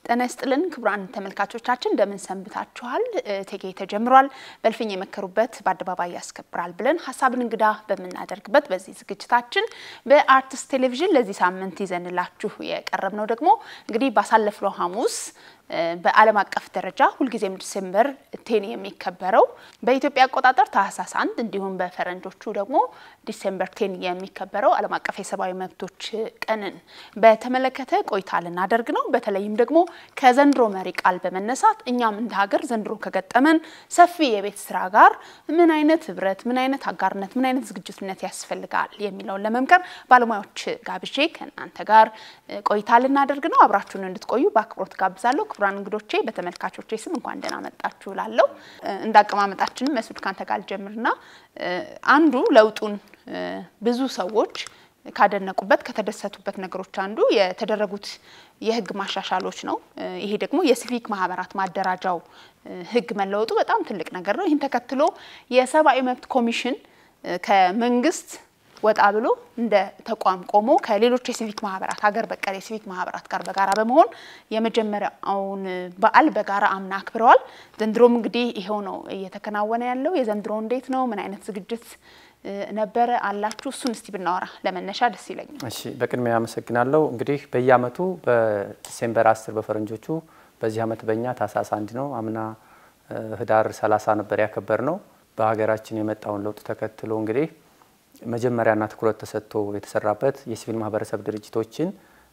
ጤና ይስጥልን ክቡራን ተመልካቾቻችን እንደምን ሰንብታችኋል? እቴጌ ተጀምሯል። በእልፍኝ የመከሩበት በአደባባይ ያስከብራል ብለን ሀሳብን እንግዳ በምናደርግበት በዚህ ዝግጅታችን በአርትስ ቴሌቪዥን ለዚህ ሳምንት ይዘንላችሁ የቀረብነው ደግሞ እንግዲህ ባሳለፍነው ሐሙስ በዓለም አቀፍ ደረጃ ሁልጊዜም ዲሴምበር ቴን የሚከበረው በኢትዮጵያ አቆጣጠር ታህሳስ አንድ እንዲሁም በፈረንጆቹ ደግሞ ዲሴምበር ቴን የሚከበረው ዓለም አቀፍ የሰብአዊ መብቶች ቀንን በተመለከተ ቆይታ ልናደርግ ነው። በተለይም ደግሞ ከዘንድሮ መሪ ቃል በመነሳት እኛም እንደ ሀገር ዘንድሮ ከገጠመን ሰፊ የቤት ስራ ጋር ምን አይነት ህብረት፣ ምን አይነት አጋርነት፣ ምን አይነት ዝግጁነት ያስፈልጋል የሚለውን ለመምከር ባለሙያዎች ጋብዤ ከእናንተ ጋር ቆይታ ልናደርግ ነው። አብራችሁን እንድትቆዩ በአክብሮት ጋብዛለሁ። ክቡራን እንግዶቼ በተመልካቾቼ ስም እንኳን ደህና መጣችሁ ላለው እንደ አቀማመጣችንም መስዑድ ካንተ ጋር ልጀምርና አንዱ ለውጡን ብዙ ሰዎች ካደነቁበት ከተደሰቱበት ነገሮች አንዱ የተደረጉት የህግ ማሻሻሎች ነው። ይሄ ደግሞ የሲቪክ ማህበራት ማደራጃው ህግ መለወጡ በጣም ትልቅ ነገር ነው። ይህን ተከትሎ የሰብአዊ መብት ኮሚሽን ከመንግስት ወጣ ብሎ እንደ ተቋም ቆሞ ከሌሎች የሲቪክ ማህበራት ሀገር በቀል የሲቪክ ማህበራት ጋር በጋራ በመሆን የመጀመሪያውን በዓል በጋራ አምና አክብረዋል። ዘንድሮም እንግዲህ ይሄው ነው እየተከናወነ ያለው። የዘንድሮ እንዴት ነው? ምን አይነት ዝግጅት ነበረ አላችሁ? እሱን እስቲ ብናወራ ለመነሻ ደስ ይለኛል። እሺ፣ በቅድሚያ አመሰግናለሁ። እንግዲህ በየአመቱ በዲሴምበር አስር በፈረንጆቹ በዚህ አመት በእኛ ታህሳስ አንድ ነው። አምና ህዳር ሰላሳ ነበር ያከበር ነው። በሀገራችን የመጣውን ለውጥ ተከትሎ እንግዲህ መጀመሪያና ትኩረት ተሰጥቶ የተሰራበት የሲቪል ማህበረሰብ ድርጅቶችን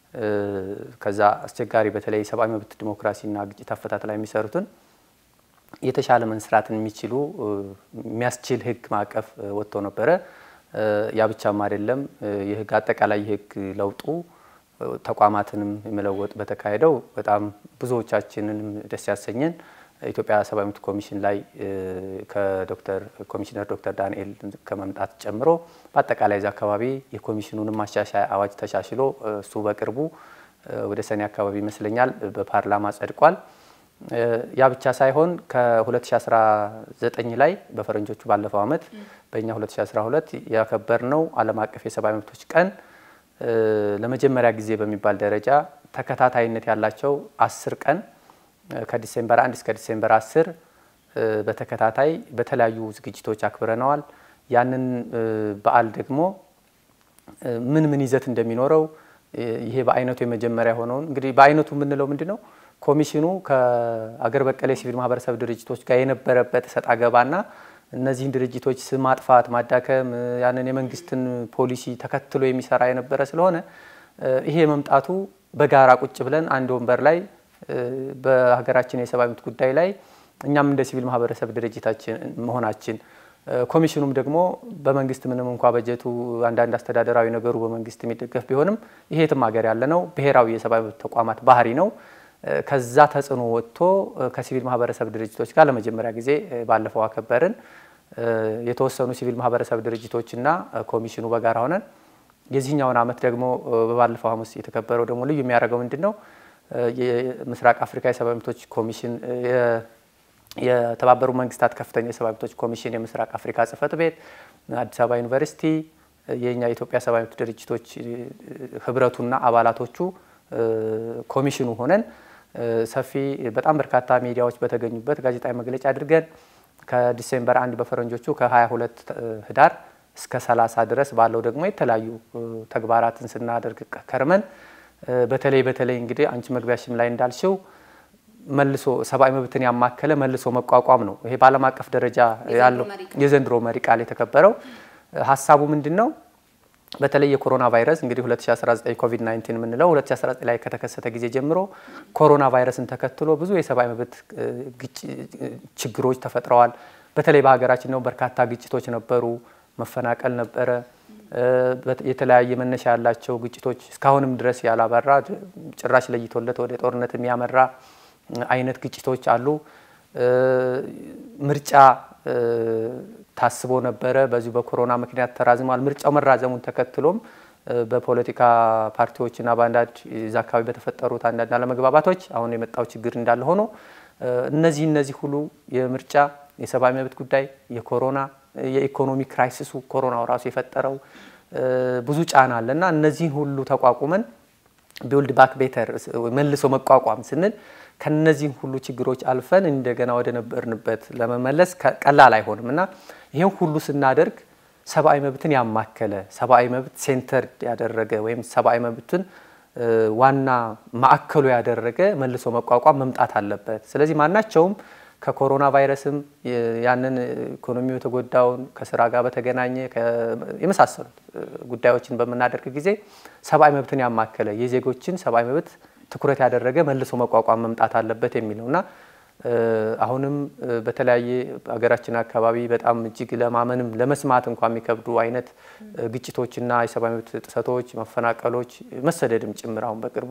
ከዛ አስቸጋሪ በተለይ የሰብአዊ መብት ዲሞክራሲና ግጭት አፈታት ላይ የሚሰሩትን የተሻለ መስራትን የሚችሉ የሚያስችል ህግ ማዕቀፍ ወጥቶ ነበረ። ያ ብቻም አይደለም። የህግ አጠቃላይ የህግ ለውጡ ተቋማትንም የመለወጥ በተካሄደው በጣም ብዙዎቻችንንም ደስ ያሰኘን ኢትዮጵያ ሰብአዊ መብት ኮሚሽን ላይ ከዶክተር ኮሚሽነር ዶክተር ዳንኤል ከመምጣት ጨምሮ በአጠቃላይ ዚ አካባቢ የኮሚሽኑንም ማሻሻያ አዋጅ ተሻሽሎ እሱ በቅርቡ ወደ ሰኔ አካባቢ ይመስለኛል በፓርላማ ጸድቋል። ያ ብቻ ሳይሆን ከ2019 ላይ በፈረንጆቹ ባለፈው አመት በእኛ 2012 ያከበርነው ዓለም አቀፍ የሰብአዊ መብቶች ቀን ለመጀመሪያ ጊዜ በሚባል ደረጃ ተከታታይነት ያላቸው አስር ቀን ከዲሴምበር 1 እስከ ዲሴምበር 10 በተከታታይ በተለያዩ ዝግጅቶች አክብረነዋል። ያንን በዓል ደግሞ ምን ምን ይዘት እንደሚኖረው ይሄ በአይነቱ የመጀመሪያ የሆነውን እንግዲህ በአይነቱ የምንለው ምንድን ነው? ኮሚሽኑ ከአገር በቀል የሲቪል ማህበረሰብ ድርጅቶች ጋር የነበረበት እሰጥ አገባና እነዚህን ድርጅቶች ስም ማጥፋት፣ ማዳከም ያንን የመንግስትን ፖሊሲ ተከትሎ የሚሰራ የነበረ ስለሆነ ይሄ መምጣቱ በጋራ ቁጭ ብለን አንድ ወንበር ላይ በሀገራችን የሰብአዊ መብት ጉዳይ ላይ እኛም እንደ ሲቪል ማህበረሰብ ድርጅታችን መሆናችን ኮሚሽኑም ደግሞ በመንግስት ምንም እንኳ በጀቱ አንዳንድ አስተዳደራዊ ነገሩ በመንግስት የሚደገፍ ቢሆንም ይሄ የትም ሀገር ያለ ነው። ብሔራዊ የሰብአዊ መብት ተቋማት ባህሪ ነው። ከዛ ተጽዕኖ ወጥቶ ከሲቪል ማህበረሰብ ድርጅቶች ጋር ለመጀመሪያ ጊዜ ባለፈው አከበርን። የተወሰኑ ሲቪል ማህበረሰብ ድርጅቶችና ኮሚሽኑ በጋራ ሆነን የዚህኛውን አመት ደግሞ በባለፈው ሐሙስ የተከበረው ደግሞ ልዩ የሚያደርገው ምንድን ነው? የምስራቅ አፍሪካ የሰብአዊ መብቶች ኮሚሽን የተባበሩ መንግስታት ከፍተኛ የሰብአዊ መብቶች ኮሚሽን የምስራቅ አፍሪካ ጽህፈት ቤት፣ አዲስ አበባ ዩኒቨርሲቲ፣ የኛ የኢትዮጵያ ሰብአዊ መብት ድርጅቶች ህብረቱና አባላቶቹ ኮሚሽኑ ሆነን ሰፊ በጣም በርካታ ሚዲያዎች በተገኙበት ጋዜጣዊ መግለጫ አድርገን ከዲሴምበር አንድ በፈረንጆቹ ከ22 ህዳር እስከ 30 ድረስ ባለው ደግሞ የተለያዩ ተግባራትን ስናደርግ ከርመን በተለይ በተለይ እንግዲህ አንቺ መግቢያሽም ላይ እንዳልሽው መልሶ ሰብአዊ መብትን ያማከለ መልሶ መቋቋም ነው። ይሄ በዓለም አቀፍ ደረጃ ያለው የዘንድሮ መሪ ቃል የተከበረው ሀሳቡ ምንድን ነው? በተለይ የኮሮና ቫይረስ እንግዲህ 2019 ኮቪድ 19 የምንለው 2019 ላይ ከተከሰተ ጊዜ ጀምሮ ኮሮና ቫይረስን ተከትሎ ብዙ የሰብአዊ መብት ችግሮች ተፈጥረዋል። በተለይ በሀገራችን ነው በርካታ ግጭቶች ነበሩ፣ መፈናቀል ነበረ። የተለያየ መነሻ ያላቸው ግጭቶች እስካሁንም ድረስ ያላበራ ጭራሽ ለይቶለት ወደ ጦርነት የሚያመራ አይነት ግጭቶች አሉ። ምርጫ ታስቦ ነበረ፣ በዚሁ በኮሮና ምክንያት ተራዝሟል። ምርጫው መራዘሙን ተከትሎም በፖለቲካ ፓርቲዎችና በአንዳንድ እዛ አካባቢ በተፈጠሩት አንዳንድ አለመግባባቶች አሁን የመጣው ችግር እንዳለ ሆኖ እነዚህ እነዚህ ሁሉ የምርጫ የሰብአዊ መብት ጉዳይ የኮሮና የኢኮኖሚ ክራይሲሱ ኮሮናው ራሱ የፈጠረው ብዙ ጫና አለ እና እነዚህን ሁሉ ተቋቁመን ቢውልድ ባክ ቤተር መልሶ መቋቋም ስንል ከነዚህም ሁሉ ችግሮች አልፈን እንደገና ወደ ነበርንበት ለመመለስ ቀላል አይሆንም እና ይህን ሁሉ ስናደርግ ሰብአዊ መብትን ያማከለ ሰብአዊ መብት ሴንተር ያደረገ ወይም ሰብአዊ መብትን ዋና ማዕከሉ ያደረገ መልሶ መቋቋም መምጣት አለበት። ስለዚህ ማናቸውም ከኮሮና ቫይረስም ያንን ኢኮኖሚው የተጎዳውን ከስራ ጋር በተገናኘ የመሳሰሉት ጉዳዮችን በምናደርግ ጊዜ ሰብአዊ መብትን ያማከለ የዜጎችን ሰብአዊ መብት ትኩረት ያደረገ መልሶ መቋቋም መምጣት አለበት የሚል ነው እና አሁንም በተለያየ ሀገራችን አካባቢ በጣም እጅግ ለማመንም ለመስማት እንኳ የሚከብዱ አይነት ግጭቶችና የሰብአዊ መብት ጥሰቶች፣ መፈናቀሎች፣ መሰደድም ጭምር አሁን በቅርቡ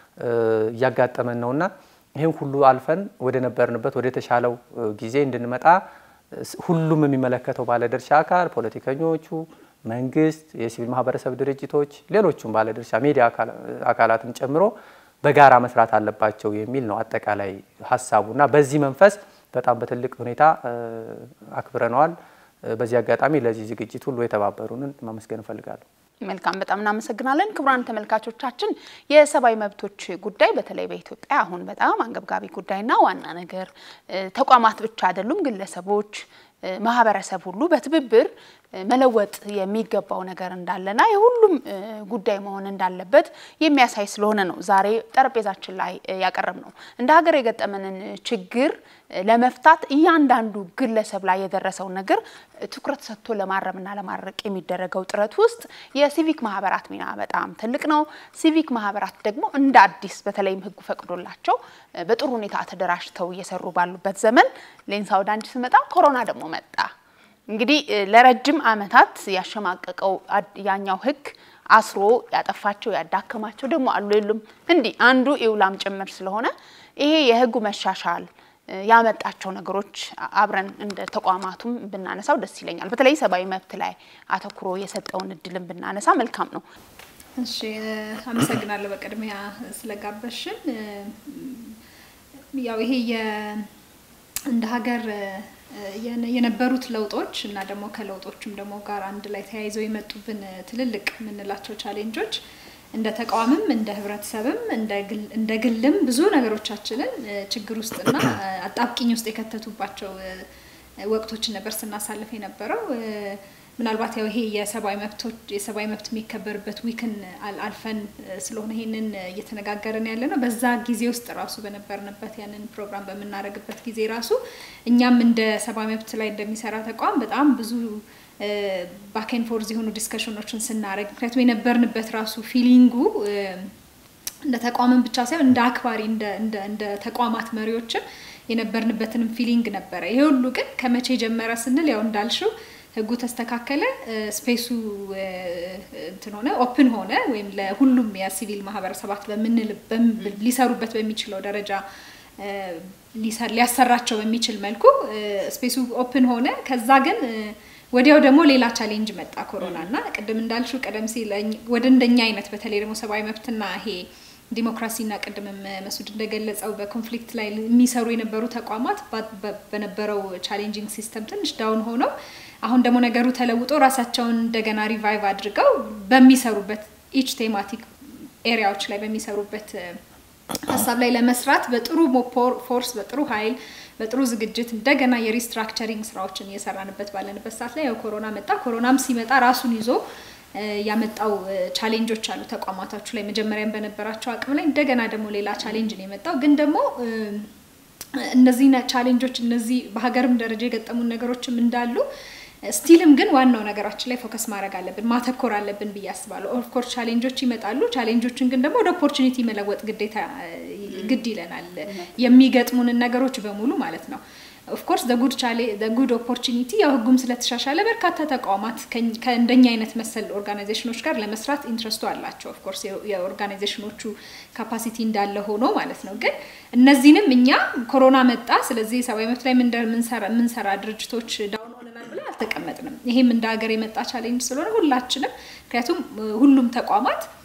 እያጋጠመን ነውና ይህን ሁሉ አልፈን ወደ ነበርንበት ወደ ተሻለው ጊዜ እንድንመጣ ሁሉም የሚመለከተው ባለድርሻ አካል ፖለቲከኞቹ፣ መንግስት፣ የሲቪል ማህበረሰብ ድርጅቶች፣ ሌሎቹም ባለድርሻ ሚዲያ አካላትን ጨምሮ በጋራ መስራት አለባቸው የሚል ነው አጠቃላይ ሀሳቡ እና በዚህ መንፈስ በጣም በትልቅ ሁኔታ አክብረነዋል። በዚህ አጋጣሚ ለዚህ ዝግጅት ሁሉ የተባበሩንን ማመስገን እፈልጋለሁ። መልካም፣ በጣም እናመሰግናለን። ክቡራን ተመልካቾቻችን የሰብአዊ መብቶች ጉዳይ በተለይ በኢትዮጵያ አሁን በጣም አንገብጋቢ ጉዳይና ዋና ነገር ተቋማት ብቻ አይደሉም፣ ግለሰቦች፣ ማህበረሰብ ሁሉ በትብብር መለወጥ የሚገባው ነገር እንዳለና የሁሉም ጉዳይ መሆን እንዳለበት የሚያሳይ ስለሆነ ነው ዛሬ ጠረጴዛችን ላይ ያቀረብ ነው። እንደ ሀገር የገጠመንን ችግር ለመፍታት እያንዳንዱ ግለሰብ ላይ የደረሰውን ነገር ትኩረት ሰጥቶ ለማረምና ለማድረቅ የሚደረገው ጥረት ውስጥ የሲቪክ ማህበራት ሚና በጣም ትልቅ ነው። ሲቪክ ማህበራት ደግሞ እንደ አዲስ በተለይም ሕጉ ፈቅዶላቸው በጥሩ ሁኔታ ተደራጅተው እየሰሩ ባሉበት ዘመን ሌንሳ ወደ አንቺ ስመጣ ኮሮና ደግሞ መጣ። እንግዲህ ለረጅም ዓመታት ያሸማቀቀው ያኛው ህግ አስሮ ያጠፋቸው ያዳከማቸው ደግሞ አሉ የሉም እንዲህ አንዱ ኢውላም ጭምር ስለሆነ ይሄ የህጉ መሻሻል ያመጣቸው ነገሮች አብረን እንደ ተቋማቱም ብናነሳው ደስ ይለኛል። በተለይ ሰብአዊ መብት ላይ አተኩሮ የሰጠውን እድልን ብናነሳ መልካም ነው። እሺ፣ አመሰግናለሁ በቅድሚያ ስለጋበሽን። ያው ይሄ እንደ ሀገር የነበሩት ለውጦች እና ደግሞ ከለውጦችም ደግሞ ጋር አንድ ላይ ተያይዘው የመጡብን ትልልቅ የምንላቸው ቻሌንጆች እንደ ተቋምም እንደ ህብረተሰብም እንደ ግልም ብዙ ነገሮቻችንን ችግር ውስጥና አጣብቂኝ ውስጥ የከተቱባቸው ወቅቶችን ነበር ስናሳልፍ የነበረው። ምናልባት ያው ይሄ የሰብአዊ መብቶች የሰብአዊ መብት የሚከበርበት ዊክን አልፈን ስለሆነ ይሄንን እየተነጋገርን ያለ ነው። በዛ ጊዜ ውስጥ ራሱ በነበርንበት ያንን ፕሮግራም በምናደርግበት ጊዜ ራሱ እኛም እንደ ሰብአዊ መብት ላይ እንደሚሰራ ተቋም በጣም ብዙ ባኬን ፎርዝ የሆኑ ዲስከሽኖችን ስናደርግ ምክንያቱም የነበርንበት ራሱ ፊሊንጉ እንደ ተቋምን ብቻ ሳይሆን እንደ አክባሪ እንደ ተቋማት መሪዎችም የነበርንበትንም ፊሊንግ ነበረ። ይሄ ሁሉ ግን ከመቼ ጀመረ ስንል ያው እንዳልሽው ህጉ ተስተካከለ፣ ስፔሱ እንትን ሆነ፣ ኦፕን ሆነ ወይም ለሁሉም የሲቪል ማህበረሰባት በምንል ሊሰሩበት በሚችለው ደረጃ ሊያሰራቸው በሚችል መልኩ ስፔሱ ኦፕን ሆነ። ከዛ ግን ወዲያው ደግሞ ሌላ ቻሌንጅ መጣ ኮሮና እና ቅድም እንዳልሽው ቀደም ሲል ወደ እንደኛ አይነት በተለይ ደግሞ ሰብአዊ መብትና ይሄ ዲሞክራሲና ቅድምም መሱድ እንደገለጸው በኮንፍሊክት ላይ የሚሰሩ የነበሩ ተቋማት በነበረው ቻሌንጂንግ ሲስተም ትንሽ ዳውን ሆነው አሁን ደግሞ ነገሩ ተለውጦ ራሳቸውን እንደገና ሪቫይቭ አድርገው በሚሰሩበት ኢች ቴማቲክ ኤሪያዎች ላይ በሚሰሩበት ሀሳብ ላይ ለመስራት በጥሩ ፎርስ በጥሩ ኃይል በጥሩ ዝግጅት እንደገና የሪስትራክቸሪንግ ስራዎችን እየሰራንበት ባለንበት ሰዓት ላይ ያው ኮሮና መጣ። ኮሮናም ሲመጣ ራሱን ይዞ ያመጣው ቻሌንጆች አሉ ተቋማታችሁ ላይ መጀመሪያም በነበራቸው አቅም ላይ እንደገና ደግሞ ሌላ ቻሌንጅ ነው የመጣው። ግን ደግሞ እነዚህ ቻሌንጆች እነዚህ በሀገርም ደረጃ የገጠሙን ነገሮችም እንዳሉ ስቲልም ግን ዋናው ነገራችን ላይ ፎከስ ማድረግ አለብን፣ ማተኮር አለብን ብዬ አስባለሁ። ኦፍኮርስ ቻሌንጆች ይመጣሉ። ቻሌንጆችን ግን ደግሞ ወደ ኦፖርቹኒቲ መለወጥ ግዴታ ግድ ይለናል። የሚገጥሙንን ነገሮች በሙሉ ማለት ነው። ኦፍኮርስ ጉድ ቻሌ ጉድ ኦፖርቹኒቲ ያው ህጉም ስለተሻሻለ በርካታ ተቋማት ከእንደኛ አይነት መሰል ኦርጋናይዜሽኖች ጋር ለመስራት ኢንትረስቱ አላቸው። ኦፍኮርስ የኦርጋናይዜሽኖቹ ካፓሲቲ እንዳለ ሆኖ ማለት ነው። ግን እነዚህንም እኛ ኮሮና መጣ፣ ስለዚህ ሰብአዊ መብት ላይ የምንሰራ ድርጅቶች ዳውን ሆነናል ብለን አልተቀመጥንም። ይሄም እንደ ሀገር የመጣ ቻሌንጅ ስለሆነ ሁላችንም ምክንያቱም ሁሉም ተቋማት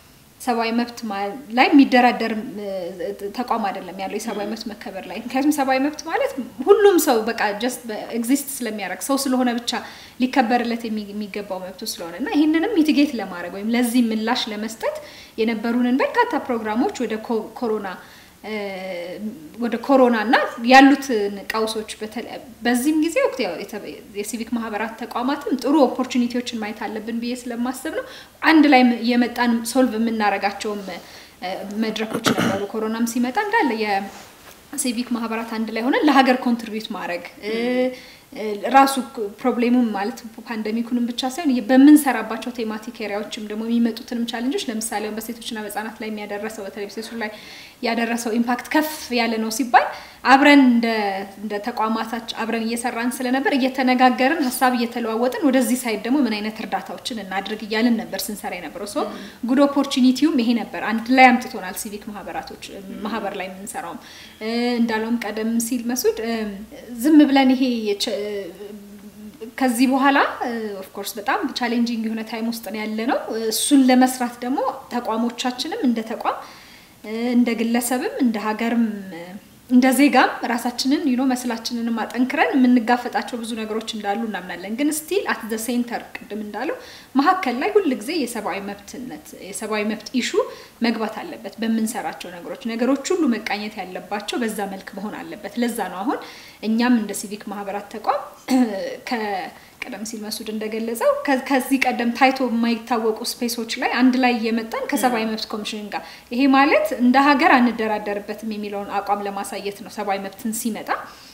ሰብአዊ መብት ላይ የሚደራደር ተቋም አይደለም ያለው የሰብአዊ መብት መከበር ላይ። ምክንያቱም ሰብአዊ መብት ማለት ሁሉም ሰው በቃ ጀስት ኤግዚስት ስለሚያደርግ ሰው ስለሆነ ብቻ ሊከበርለት የሚገባው መብቱ ስለሆነ እና ይህንንም ሚቲጌት ለማድረግ ወይም ለዚህ ምላሽ ለመስጠት የነበሩንን በርካታ ፕሮግራሞች ወደ ኮሮና ወደ ኮሮና እና ያሉትን ቀውሶች በዚህም ጊዜ ወቅት የሲቪክ ማህበራት ተቋማትም ጥሩ ኦፖርቹኒቲዎችን ማየት አለብን ብዬ ስለማስብ ነው። አንድ ላይ የመጣን ሶልቭ የምናደርጋቸውም መድረኮች ነበሩ። ኮሮናም ሲመጣ እንዳለ የሲቪክ ማህበራት አንድ ላይ ሆነን ለሀገር ኮንትሪቢዩት ማድረግ ራሱ ፕሮብሌሙም ማለት ፓንደሚኩንም ብቻ ሳይሆን በምንሰራባቸው ቴማቲክ ኤሪያዎችም ደግሞ የሚመጡትንም ቻለንጆች ለምሳሌ በሴቶችና በህጻናት ላይ የሚያደረሰው በተለይ ሴቶች ላይ ያደረሰው ኢምፓክት ከፍ ያለ ነው ሲባል አብረን እንደ ተቋማታች አብረን እየሰራን ስለነበር እየተነጋገርን ሀሳብ እየተለዋወጥን ወደዚህ ሳይድ ደግሞ ምን አይነት እርዳታዎችን እናድርግ እያልን ነበር ስንሰራ የነበረው። ሶ ጉድ ኦፖርቹኒቲውም ይሄ ነበር። አንድ ላይ አምጥቶናል። ሲቪክ ማህበራቶች ማህበር ላይ የምንሰራውም እንዳለውም ቀደም ሲል መሱድ ዝም ብለን ይሄ ከዚህ በኋላ ኦፍኮርስ በጣም ቻሌንጂንግ የሆነ ታይም ውስጥ ነው ያለ ነው። እሱን ለመስራት ደግሞ ተቋሞቻችንም እንደ ተቋም እንደ ግለሰብም እንደ ሀገርም እንደ ዜጋም ራሳችንን ዩኖ መስላችንንም አጠንክረን የምንጋፈጣቸው ብዙ ነገሮች እንዳሉ እናምናለን። ግን ስቲል አት ዘ ሴንተር ቅድም እንዳለው መሀከል ላይ ሁል ጊዜ የሰብአዊ መብትነት የሰብአዊ መብት ኢሹ መግባት አለበት። በምንሰራቸው ነገሮች ነገሮች ሁሉ መቃኘት ያለባቸው በዛ መልክ መሆን አለበት። ለዛ ነው አሁን እኛም እንደ ሲቪክ ማህበራት ተቋም ቀደም ሲል መሱድ እንደገለጸው ከዚህ ቀደም ታይቶ የማይታወቁ ስፔሶች ላይ አንድ ላይ እየመጣን ከሰብአዊ መብት ኮሚሽን ጋር ይሄ ማለት እንደ ሀገር አንደራደርበትም የሚለውን አቋም ለማሳየት ነው። ሰብአዊ መብትን ሲመጣ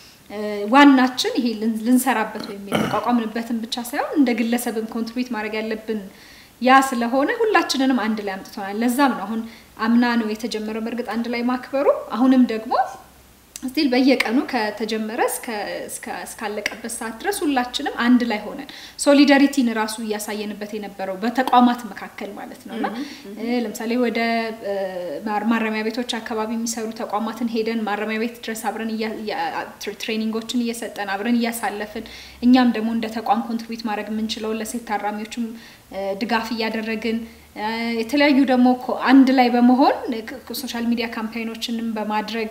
ዋናችን ይሄ ልንሰራበት ወይም የተቋቋምንበትን ብቻ ሳይሆን እንደ ግለሰብም ኮንትሪቢዩት ማድረግ ያለብን ያ ስለሆነ ሁላችንንም አንድ ላይ አምጥቶናል። ለዛም ነው አሁን አምና ነው የተጀመረው በእርግጥ አንድ ላይ ማክበሩ አሁንም ደግሞ ስቲል በየቀኑ ከተጀመረ እስካለቀበት ሰዓት ድረስ ሁላችንም አንድ ላይ ሆነን ሶሊዳሪቲን ራሱ እያሳየንበት የነበረው በተቋማት መካከል ማለት ነው እና ለምሳሌ ወደ ማረሚያ ቤቶች አካባቢ የሚሰሩ ተቋማትን ሄደን ማረሚያ ቤት ድረስ አብረን ትሬኒንጎችን እየሰጠን አብረን እያሳለፍን እኛም ደግሞ እንደ ተቋም ኮንትሪቢዩት ማድረግ የምንችለውን ለሴት ታራሚዎችም ድጋፍ እያደረግን የተለያዩ ደግሞ አንድ ላይ በመሆን ሶሻል ሚዲያ ካምፓይኖችንም በማድረግ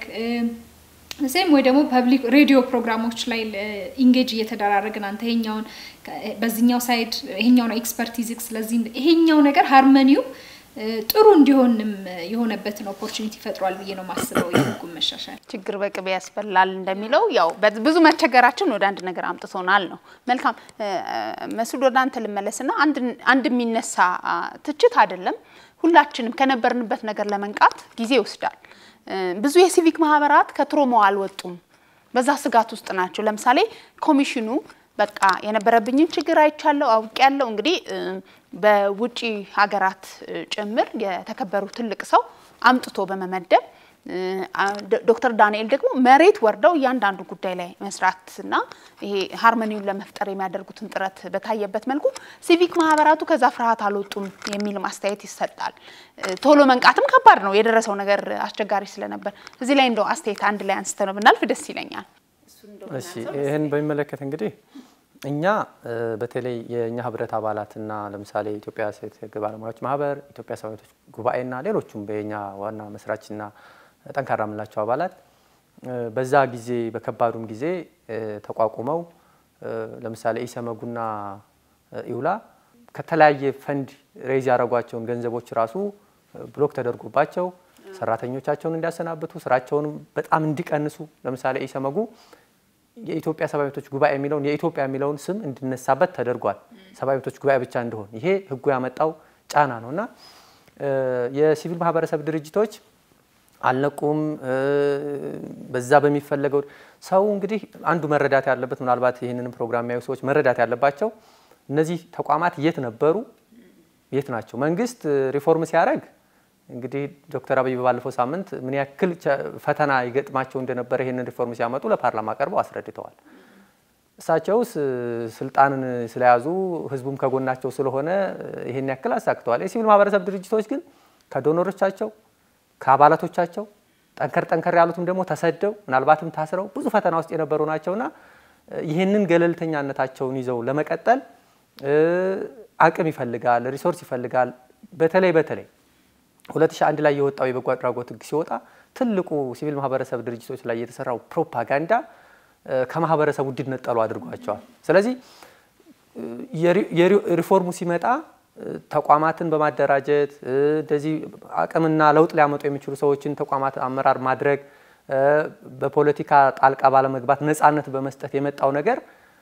ሴም ወይ ደግሞ ፐብሊክ ሬዲዮ ፕሮግራሞች ላይ ኢንጌጅ እየተደራረግን አንተ ይሄኛውን በዚህኛው ሳይድ ይሄኛው ነው ኤክስፐርቲዝ ስለዚህ ይሄኛው ነገር ሃርመኒው ጥሩ እንዲሆንም የሆነበትን ኦፖርቹኒቲ ፈጥሯል ብዬ ነው ማስበው። የህጉን መሻሻል ችግር በቅቤ ያስበላል እንደሚለው ያው ብዙ መቸገራችን ወደ አንድ ነገር አምጥቶናል ነው። መልካም መስድ ወደ አንተ ልመለስና አንድ የሚነሳ ትችት አይደለም፣ ሁላችንም ከነበርንበት ነገር ለመንቃት ጊዜ ይወስዳል። ብዙ የሲቪክ ማህበራት ከትሮማው አልወጡም፣ በዛ ስጋት ውስጥ ናቸው። ለምሳሌ ኮሚሽኑ በቃ የነበረብኝን ችግር አይቻለሁ አውቄያለሁ። እንግዲህ በውጪ ሀገራት ጭምር የተከበሩ ትልቅ ሰው አምጥቶ በመመደብ ዶክተር ዳንኤል ደግሞ መሬት ወርደው እያንዳንዱ ጉዳይ ላይ መስራትና ይሄ ሃርመኒውን ለመፍጠር የሚያደርጉትን ጥረት በታየበት መልኩ ሲቪክ ማህበራቱ ከዛ ፍርሃት አልወጡም የሚል ማስተያየት ይሰጣል። ቶሎ መንቃትም ከባድ ነው፣ የደረሰው ነገር አስቸጋሪ ስለነበር። እዚህ ላይ እንደው አስተያየት አንድ ላይ አንስተ ነው ብናልፍ ደስ ይለኛል። እሺ ይህን በሚመለከት እንግዲህ እኛ በተለይ የእኛ ህብረት አባላትና ለምሳሌ የኢትዮጵያ ሴት ህግ ባለሙያዎች ማህበር፣ ኢትዮጵያ ሰብአዊ መብቶች ጉባኤና ሌሎቹም በየኛ ዋና መስራችና ጠንካራ የምንላቸው አባላት በዛ ጊዜ በከባዱም ጊዜ ተቋቁመው ለምሳሌ ኢሰመጉና ኢውላ ከተለያየ ፈንድ ሬዝ ያደረጓቸውን ገንዘቦች ራሱ ብሎክ ተደርጎባቸው ሰራተኞቻቸውን እንዲያሰናብቱ ስራቸውንም በጣም እንዲቀንሱ ለምሳሌ ኢሰመጉ የኢትዮጵያ ሰብአዊ መብቶች ጉባኤ የሚለውን የኢትዮጵያ የሚለውን ስም እንዲነሳበት ተደርጓል። ሰብአዊ መብቶች ጉባኤ ብቻ እንዲሆን ይሄ ህጉ ያመጣው ጫና ነው እና የሲቪል ማህበረሰብ ድርጅቶች አልነቁም። በዛ በሚፈለገው ሰው እንግዲህ አንዱ መረዳት ያለበት ምናልባት ይህንን ፕሮግራም የሚያዩ ሰዎች መረዳት ያለባቸው እነዚህ ተቋማት የት ነበሩ፣ የት ናቸው? መንግስት ሪፎርም ሲያደርግ እንግዲህ ዶክተር አብይ ባለፈው ሳምንት ምን ያክል ፈተና ይገጥማቸው እንደነበረ ይህንን ሪፎርም ሲያመጡ ለፓርላማ ቀርበው አስረድተዋል። እሳቸውስ ስልጣንን ስለያዙ ህዝቡም ከጎናቸው ስለሆነ ይህን ያክል አሳክተዋል። የሲቪል ማህበረሰብ ድርጅቶች ግን ከዶኖሮቻቸው ከአባላቶቻቸው ጠንከር ጠንከር ያሉትም ደግሞ ተሰደው ምናልባትም ታስረው ብዙ ፈተና ውስጥ የነበሩ ናቸውና ይህንን ገለልተኛነታቸውን ይዘው ለመቀጠል አቅም ይፈልጋል፣ ሪሶርስ ይፈልጋል። በተለይ በተለይ 2001 ላይ የወጣው የበጎ አድራጎት ሕግ ሲወጣ ትልቁ ሲቪል ማህበረሰብ ድርጅቶች ላይ የተሰራው ፕሮፓጋንዳ ከማህበረሰቡ እንዲነጠሉ አድርጓቸዋል። ስለዚህ የሪፎርሙ ሲመጣ ተቋማትን በማደራጀት እንደዚህ አቅምና ለውጥ ሊያመጡ የሚችሉ ሰዎችን ተቋማት አመራር ማድረግ በፖለቲካ ጣልቃ ባለመግባት ነፃነት በመስጠት የመጣው ነገር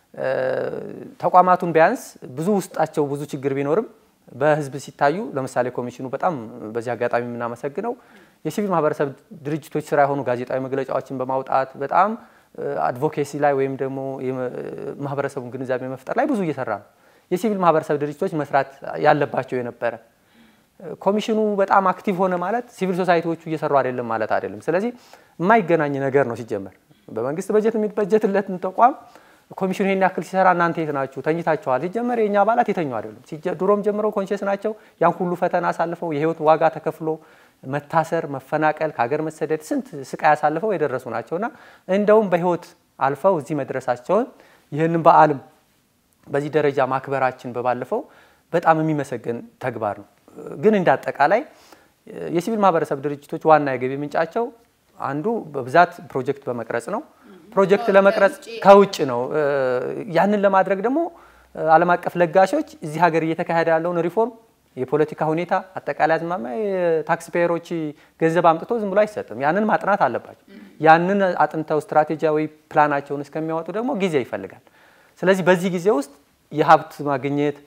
ተቋማቱን ቢያንስ ብዙ ውስጣቸው ብዙ ችግር ቢኖርም በህዝብ ሲታዩ ለምሳሌ ኮሚሽኑ በጣም በዚህ አጋጣሚ የምናመሰግነው የሲቪል ማህበረሰብ ድርጅቶች ስራ የሆኑ ጋዜጣዊ መግለጫዎችን በማውጣት በጣም አድቮኬሲ ላይ ወይም ደግሞ ማህበረሰቡን ግንዛቤ መፍጠር ላይ ብዙ እየሰራ ነው። የሲቪል ማህበረሰብ ድርጅቶች መስራት ያለባቸው የነበረ ኮሚሽኑ በጣም አክቲቭ ሆነ ማለት ሲቪል ሶሳይቲዎቹ እየሰሩ አይደለም ማለት አይደለም። ስለዚህ የማይገናኝ ነገር ነው። ሲጀመር በመንግስት በጀት የሚበጀትለትን ተቋም ኮሚሽኑ ይሄን ያክል ሲሰራ እናንተ የት ናችሁ? ተኝታችኋል። ሲጀመር የእኛ አባላት የተኙ አይደሉም። ድሮም ጀምረው ኮንሽስ ናቸው። ያን ሁሉ ፈተና አሳልፈው የህይወት ዋጋ ተከፍሎ መታሰር፣ መፈናቀል፣ ከሀገር መሰደድ፣ ስንት ስቃይ አሳልፈው የደረሱ ናቸውና እንደውም በህይወት አልፈው እዚህ መድረሳቸውን ይህንን በዓልም በዚህ ደረጃ ማክበራችን በባለፈው በጣም የሚመሰገን ተግባር ነው። ግን እንደ አጠቃላይ የሲቪል ማህበረሰብ ድርጅቶች ዋና የገቢ ምንጫቸው አንዱ በብዛት ፕሮጀክት በመቅረጽ ነው። ፕሮጀክት ለመቅረጽ ከውጭ ነው። ያንን ለማድረግ ደግሞ ዓለም አቀፍ ለጋሾች እዚህ ሀገር እየተካሄደ ያለውን ሪፎርም የፖለቲካ ሁኔታ አጠቃላይ አዝማሚያ የታክስ ፔየሮች ገንዘብ አምጥቶ ዝም ብሎ አይሰጥም። ያንን ማጥናት አለባቸው። ያንን አጥንተው ስትራቴጂያዊ ፕላናቸውን እስከሚያወጡ ደግሞ ጊዜ ይፈልጋል። ስለዚህ በዚህ ጊዜ ውስጥ የሀብት ማግኘት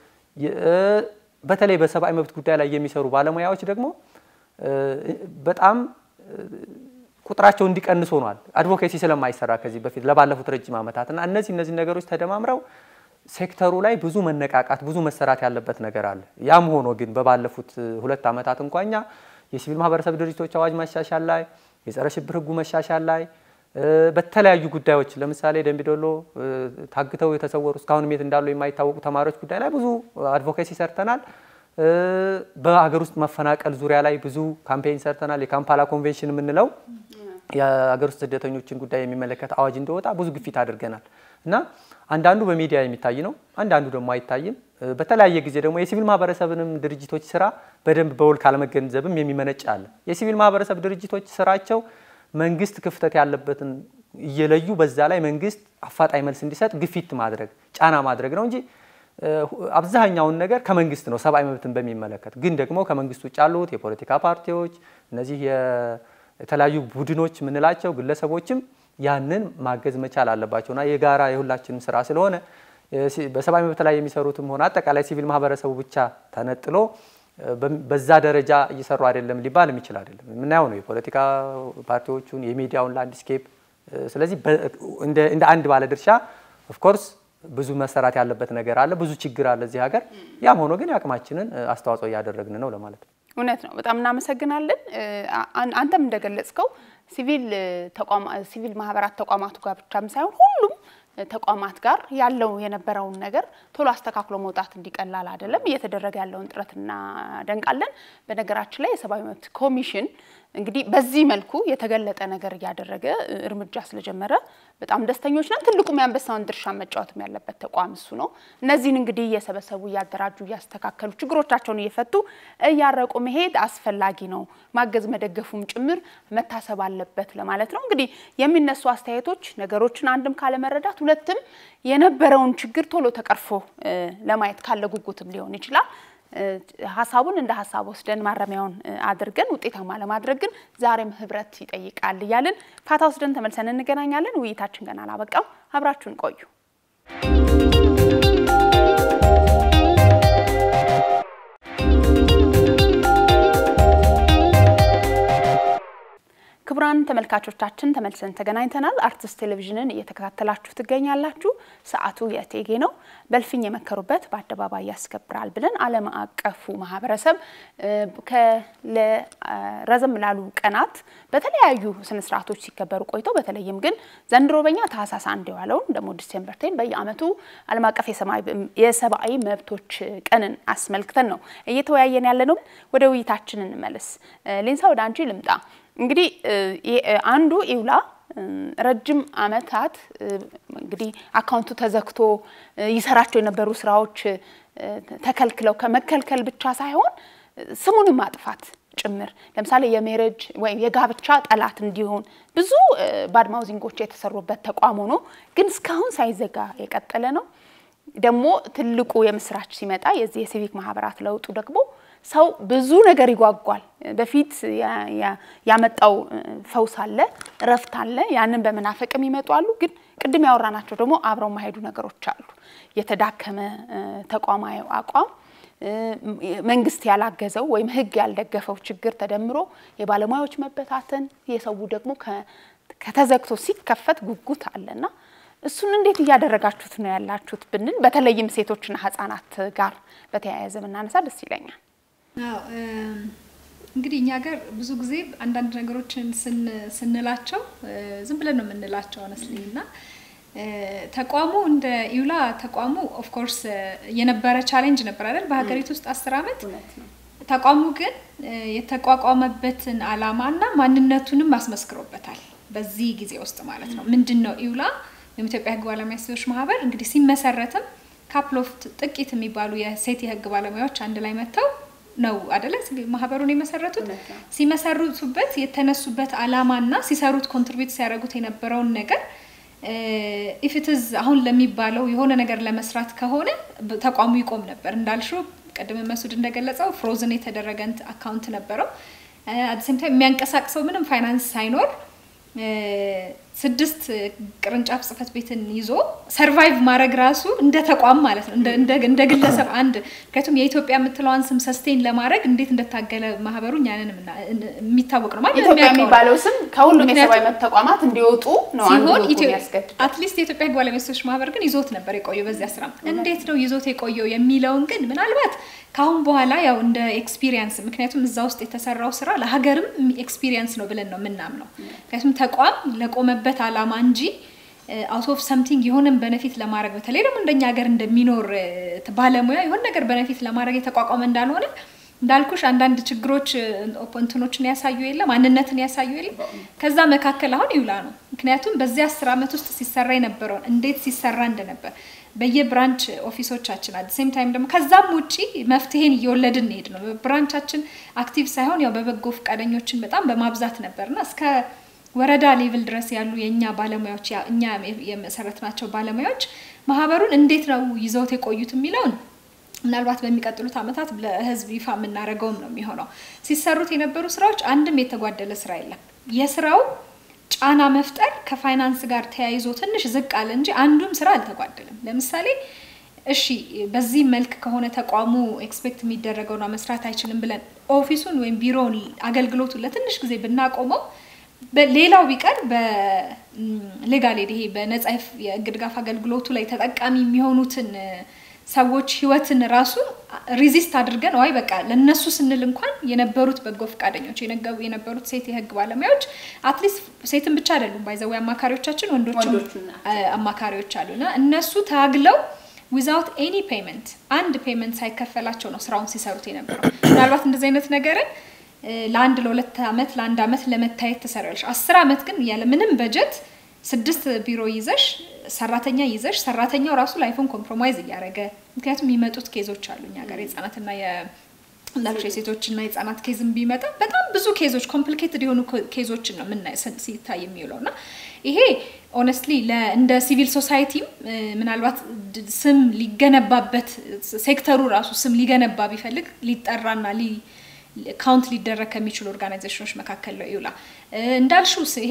በተለይ በሰብአዊ መብት ጉዳይ ላይ የሚሰሩ ባለሙያዎች ደግሞ በጣም ቁጥራቸው እንዲቀንስ ሆኗል። አድቮኬሲ ስለማይሰራ ከዚህ በፊት ለባለፉት ረጅም ዓመታት እና እነዚህ እነዚህ ነገሮች ተደማምረው ሴክተሩ ላይ ብዙ መነቃቃት፣ ብዙ መሰራት ያለበት ነገር አለ። ያም ሆኖ ግን በባለፉት ሁለት ዓመታት እንኳኛ የሲቪል ማህበረሰብ ድርጅቶች አዋጅ ማሻሻል ላይ፣ የጸረ ሽብር ህጉ መሻሻል ላይ በተለያዩ ጉዳዮች ለምሳሌ ደምቢዶሎ ታግተው የተሰወሩ እስካሁንም የት እንዳሉ የማይታወቁ ተማሪዎች ጉዳይ ላይ ብዙ አድቮኬሲ ሰርተናል። በሀገር ውስጥ መፈናቀል ዙሪያ ላይ ብዙ ካምፔይን ሰርተናል። የካምፓላ ኮንቬንሽን የምንለው የሀገር ውስጥ ስደተኞችን ጉዳይ የሚመለከት አዋጅ እንደወጣ ብዙ ግፊት አድርገናል እና አንዳንዱ በሚዲያ የሚታይ ነው፣ አንዳንዱ ደግሞ አይታይም። በተለያየ ጊዜ ደግሞ የሲቪል ማህበረሰብንም ድርጅቶች ስራ በደንብ በውል ካለመገንዘብም የሚመነጭ አለ። የሲቪል ማህበረሰብ ድርጅቶች ስራቸው መንግስት ክፍተት ያለበትን እየለዩ በዛ ላይ መንግስት አፋጣኝ መልስ እንዲሰጥ ግፊት ማድረግ ጫና ማድረግ ነው እንጂ አብዛኛውን ነገር ከመንግስት ነው ሰብአዊ መብትን በሚመለከት ግን ደግሞ ከመንግስት ውጭ ያሉት የፖለቲካ ፓርቲዎች እነዚህ የተለያዩ ቡድኖች የምንላቸው ግለሰቦችም ያንን ማገዝ መቻል አለባቸውና የጋራ የሁላችንም ስራ ስለሆነ በሰብአዊ መብት ላይ የሚሰሩትም ሆነ አጠቃላይ ሲቪል ማህበረሰቡ ብቻ ተነጥሎ በዛ ደረጃ እየሰሩ አይደለም ሊባል የሚችል አይደለም። የምናየው ነው የፖለቲካ ፓርቲዎቹን የሚዲያውን ላንድስኬፕ። ስለዚህ እንደ አንድ ባለድርሻ ኦፍኮርስ ብዙ መሰራት ያለበት ነገር አለ፣ ብዙ ችግር አለ እዚህ ሀገር። ያም ሆኖ ግን የአቅማችንን አስተዋጽኦ እያደረግን ነው ለማለት ነው። እውነት ነው። በጣም እናመሰግናለን። አንተም እንደገለጽከው ሲቪል ሲቪል ማህበራት ተቋማቱ ጋር ብቻም ሳይሆን ሁሉም ተቋማት ጋር ያለው የነበረውን ነገር ቶሎ አስተካክሎ መውጣት እንዲቀላል አይደለም እየተደረገ ያለውን ጥረት እናደንቃለን። በነገራችን ላይ የሰብአዊ መብት ኮሚሽን እንግዲህ በዚህ መልኩ የተገለጠ ነገር እያደረገ እርምጃ ስለጀመረ በጣም ደስተኞች ነን። ትልቁም የአንበሳውን ድርሻ መጫወትም ያለበት ተቋም እሱ ነው። እነዚህን እንግዲህ እየሰበሰቡ እያደራጁ እያስተካከሉ ችግሮቻቸውን እየፈቱ እያረቁ መሄድ አስፈላጊ ነው። ማገዝ መደገፉም ጭምር መታሰብ አለበት ለማለት ነው። እንግዲህ የሚነሱ አስተያየቶች ነገሮችን አንድም ካለመረዳት ሁለትም የነበረውን ችግር ቶሎ ተቀርፎ ለማየት ካለ ጉጉትም ሊሆን ይችላል። ሀሳቡን እንደ ሀሳብ ወስደን ማረሚያውን አድርገን ውጤታማ ለማድረግ ግን ዛሬም ህብረት ይጠይቃል እያልን ፋታ ወስደን ተመልሰን እንገናኛለን። ውይይታችን ገና አላበቃም። አብራችሁን ቆዩ። ክቡራን ተመልካቾቻችን ተመልሰን ተገናኝተናል። አርትስ ቴሌቪዥንን እየተከታተላችሁ ትገኛላችሁ። ሰዓቱ የእቴጌ ነው። በእልፍኝ የመከሩበት በአደባባይ ያስከብራል ብለን ዓለም አቀፉ ማህበረሰብ ረዘም ላሉ ቀናት በተለያዩ ስነስርዓቶች ሲከበሩ ቆይተው በተለይም ግን ዘንድሮ በኛ ታህሳስ አንድ የዋለውን ደግሞ ዲሴምበር ቴን በየዓመቱ ዓለም አቀፍ የሰብአዊ መብቶች ቀንን አስመልክተን ነው እየተወያየን ያለ ነው። ወደ ውይይታችን እንመለስ። ሌንሳ ወደ አንቺ ልምጣ። እንግዲህ አንዱ ኢውላ ረጅም ዓመታት እንግዲህ አካውንቱ ተዘግቶ ይሰራቸው የነበሩ ስራዎች ተከልክለው ከመከልከል ብቻ ሳይሆን ስሙንም ማጥፋት ጭምር ለምሳሌ የሜሬጅ ወይም የጋብቻ ጠላት እንዲሆን ብዙ ባድ ማውዚንጎች የተሰሩበት ተቋም ሆኖ ግን እስካሁን ሳይዘጋ የቀጠለ ነው። ደግሞ ትልቁ የምስራች ሲመጣ የዚህ የሲቪክ ማህበራት ለውጡ ደግሞ ሰው ብዙ ነገር ይጓጓል። በፊት ያመጣው ፈውስ አለ፣ እረፍት አለ። ያንን በመናፈቅም ይመጡ አሉ። ግን ቅድም ያወራናቸው ደግሞ አብረው ማሄዱ ነገሮች አሉ። የተዳከመ ተቋማዊ አቋም መንግስት ያላገዘው ወይም ሕግ ያልደገፈው ችግር ተደምሮ የባለሙያዎች መበታተን፣ የሰው ደግሞ ከተዘግቶ ሲከፈት ጉጉት አለና እሱን እንዴት እያደረጋችሁት ነው ያላችሁት ብንል በተለይም ሴቶችና ህጻናት ጋር በተያያዘ ብናነሳ ደስ ይለኛል። እንግዲህ እኛ ሀገር ብዙ ጊዜ አንዳንድ ነገሮችን ስንላቸው ዝም ብለን ነው የምንላቸው አነስሊ እና ተቋሙ እንደ ኢውላ ተቋሙ ኦፍኮርስ የነበረ ቻሌንጅ ነበር አይደል? በሀገሪቱ ውስጥ አስር አመት ተቋሙ ግን የተቋቋመበትን አላማና ማንነቱንም አስመስክሮበታል። በዚህ ጊዜ ውስጥ ማለት ነው። ምንድን ነው ኢውላ ወይም ኢትዮጵያ ህግ ባለሙያ ሴቶች ማህበር እንግዲህ ሲመሰረትም ካፕሎፍ ጥቂት የሚባሉ የሴት የህግ ባለሙያዎች አንድ ላይ መጥተው ነው አደለ ማህበሩን የመሰረቱት። ሲመሰርቱበት የተነሱበት አላማና ሲሰሩት ኮንትሪቢዩት ሲያደርጉት የነበረውን ነገር ኢፍትዝ አሁን ለሚባለው የሆነ ነገር ለመስራት ከሆነ ተቋሙ ይቆም ነበር። እንዳልሽው ቅድም መሱድ እንደገለጸው ፍሮዝን የተደረገ አካውንት ነበረው። አዲስም ታይም የሚያንቀሳቅሰው ምንም ፋይናንስ ሳይኖር ስድስት ቅርንጫፍ ጽህፈት ቤትን ይዞ ሰርቫይቭ ማድረግ ራሱ እንደ ተቋም ማለት ነው፣ እንደ ግለሰብ አንድ ምክንያቱም የኢትዮጵያ የምትለዋን ስም ሰስቴን ለማድረግ እንዴት እንደታገለ ማህበሩ እኛንን የሚታወቅ ነው። ማለት ኢትዮጵያ የሚባለው ስም ከሁሉም የሰብአዊ መብት ተቋማት እንዲወጡ ነው ሲሆን አትሊስት የኢትዮጵያ ህግ ባለሙያ ሴቶች ማህበር ግን ይዞት ነበር የቆየው በዚያ ስራ። እንዴት ነው ይዞት የቆየው የሚለውን ግን ምናልባት ከአሁን በኋላ ያው እንደ ኤክስፒሪየንስ ምክንያቱም እዛ ውስጥ የተሰራው ስራ ለሀገርም ኤክስፒሪየንስ ነው ብለን ነው የምናምነው። ምክንያቱም ተቋም ለቆመበት አላማ እንጂ አውት ኦፍ ሰምቲንግ የሆነን በነፊት ለማድረግ በተለይ ደግሞ እንደኛ ሀገር እንደሚኖር ባለሙያ የሆነ ነገር በነፊት ለማድረግ የተቋቋመ እንዳልሆነ እንዳልኩሽ አንዳንድ ችግሮች እንትኖችን ያሳዩ የለ ማንነትን ያሳዩ የለ ከዛ መካከል አሁን ይውላ ነው። ምክንያቱም በዚህ አስር ዓመት ውስጥ ሲሰራ የነበረውን እንዴት ሲሰራ እንደነበር በየብራንች ኦፊሶቻችን አት ሴም ታይም ደግሞ ከዛም ውጪ መፍትሄን እየወለድን እንሄድ ነው። ብራንቻችን አክቲቭ ሳይሆን ያው በበጎ ፈቃደኞችን በጣም በማብዛት ነበርና እስከ ወረዳ ሌቭል ድረስ ያሉ የእኛ ባለሙያዎች እኛ የመሰረትናቸው ባለሙያዎች ማህበሩን እንዴት ነው ይዘውት የቆዩት የሚለውን ምናልባት በሚቀጥሉት ዓመታት ለህዝብ ይፋ የምናደርገውም ነው የሚሆነው። ሲሰሩት የነበሩ ስራዎች አንድም የተጓደለ ስራ የለም። የስራው ጫና መፍጠር ከፋይናንስ ጋር ተያይዞ ትንሽ ዝቅ አለ እንጂ አንዱም ስራ አልተጓደለም። ለምሳሌ እሺ በዚህ መልክ ከሆነ ተቋሙ ኤክስፔክት የሚደረገውና መስራት አይችልም ብለን ኦፊሱን ወይም ቢሮውን አገልግሎቱን ለትንሽ ጊዜ ብናቆመው ሌላው ቢቀር በሌጋል ይሄ በነጻ የህግ ድጋፍ አገልግሎቱ ላይ ተጠቃሚ የሚሆኑትን ሰዎች ህይወትን ራሱ ሪዚስት አድርገን ዋይ በቃ ለነሱ ስንል እንኳን የነበሩት በጎ ፈቃደኞች የነበሩት ሴት የህግ ባለሙያዎች አትሊስት ሴትን ብቻ አይደሉም ባይዘዊ አማካሪዎቻችን ወንዶችም አማካሪዎች አሉና እነሱ ታግለው ዊዛውት ኤኒ ፔመንት አንድ ፔመንት ሳይከፈላቸው ነው ስራውን ሲሰሩት የነበረው። ምናልባት እንደዚህ አይነት ነገርን ለአንድ ለሁለት ዓመት ለአንድ ዓመት ለመታየት ትሰሪያለሽ። አስር ዓመት ግን ያለ ምንም በጀት ስድስት ቢሮ ይዘሽ ሰራተኛ ይዘሽ ሰራተኛው ራሱ ላይፉን ኮምፕሮማይዝ እያደረገ ምክንያቱም የሚመጡት ኬዞች አሉ እኛ ጋር የህጻናትና እንዳልኩሽ የሴቶችና የህጻናት ኬዝም ቢመጣ በጣም ብዙ ኬዞች ኮምፕሊኬትድ የሆኑ ኬዞችን ነው ምና ሲታይ የሚውለው እና ይሄ ኦነስትሊ እንደ ሲቪል ሶሳይቲም ምናልባት ስም ሊገነባበት ሴክተሩ ራሱ ስም ሊገነባ ቢፈልግ ሊጠራና ካውንት ሊደረግ ከሚችሉ ኦርጋናይዜሽኖች መካከል ነው ይውላ እንዳልሽው ይሄ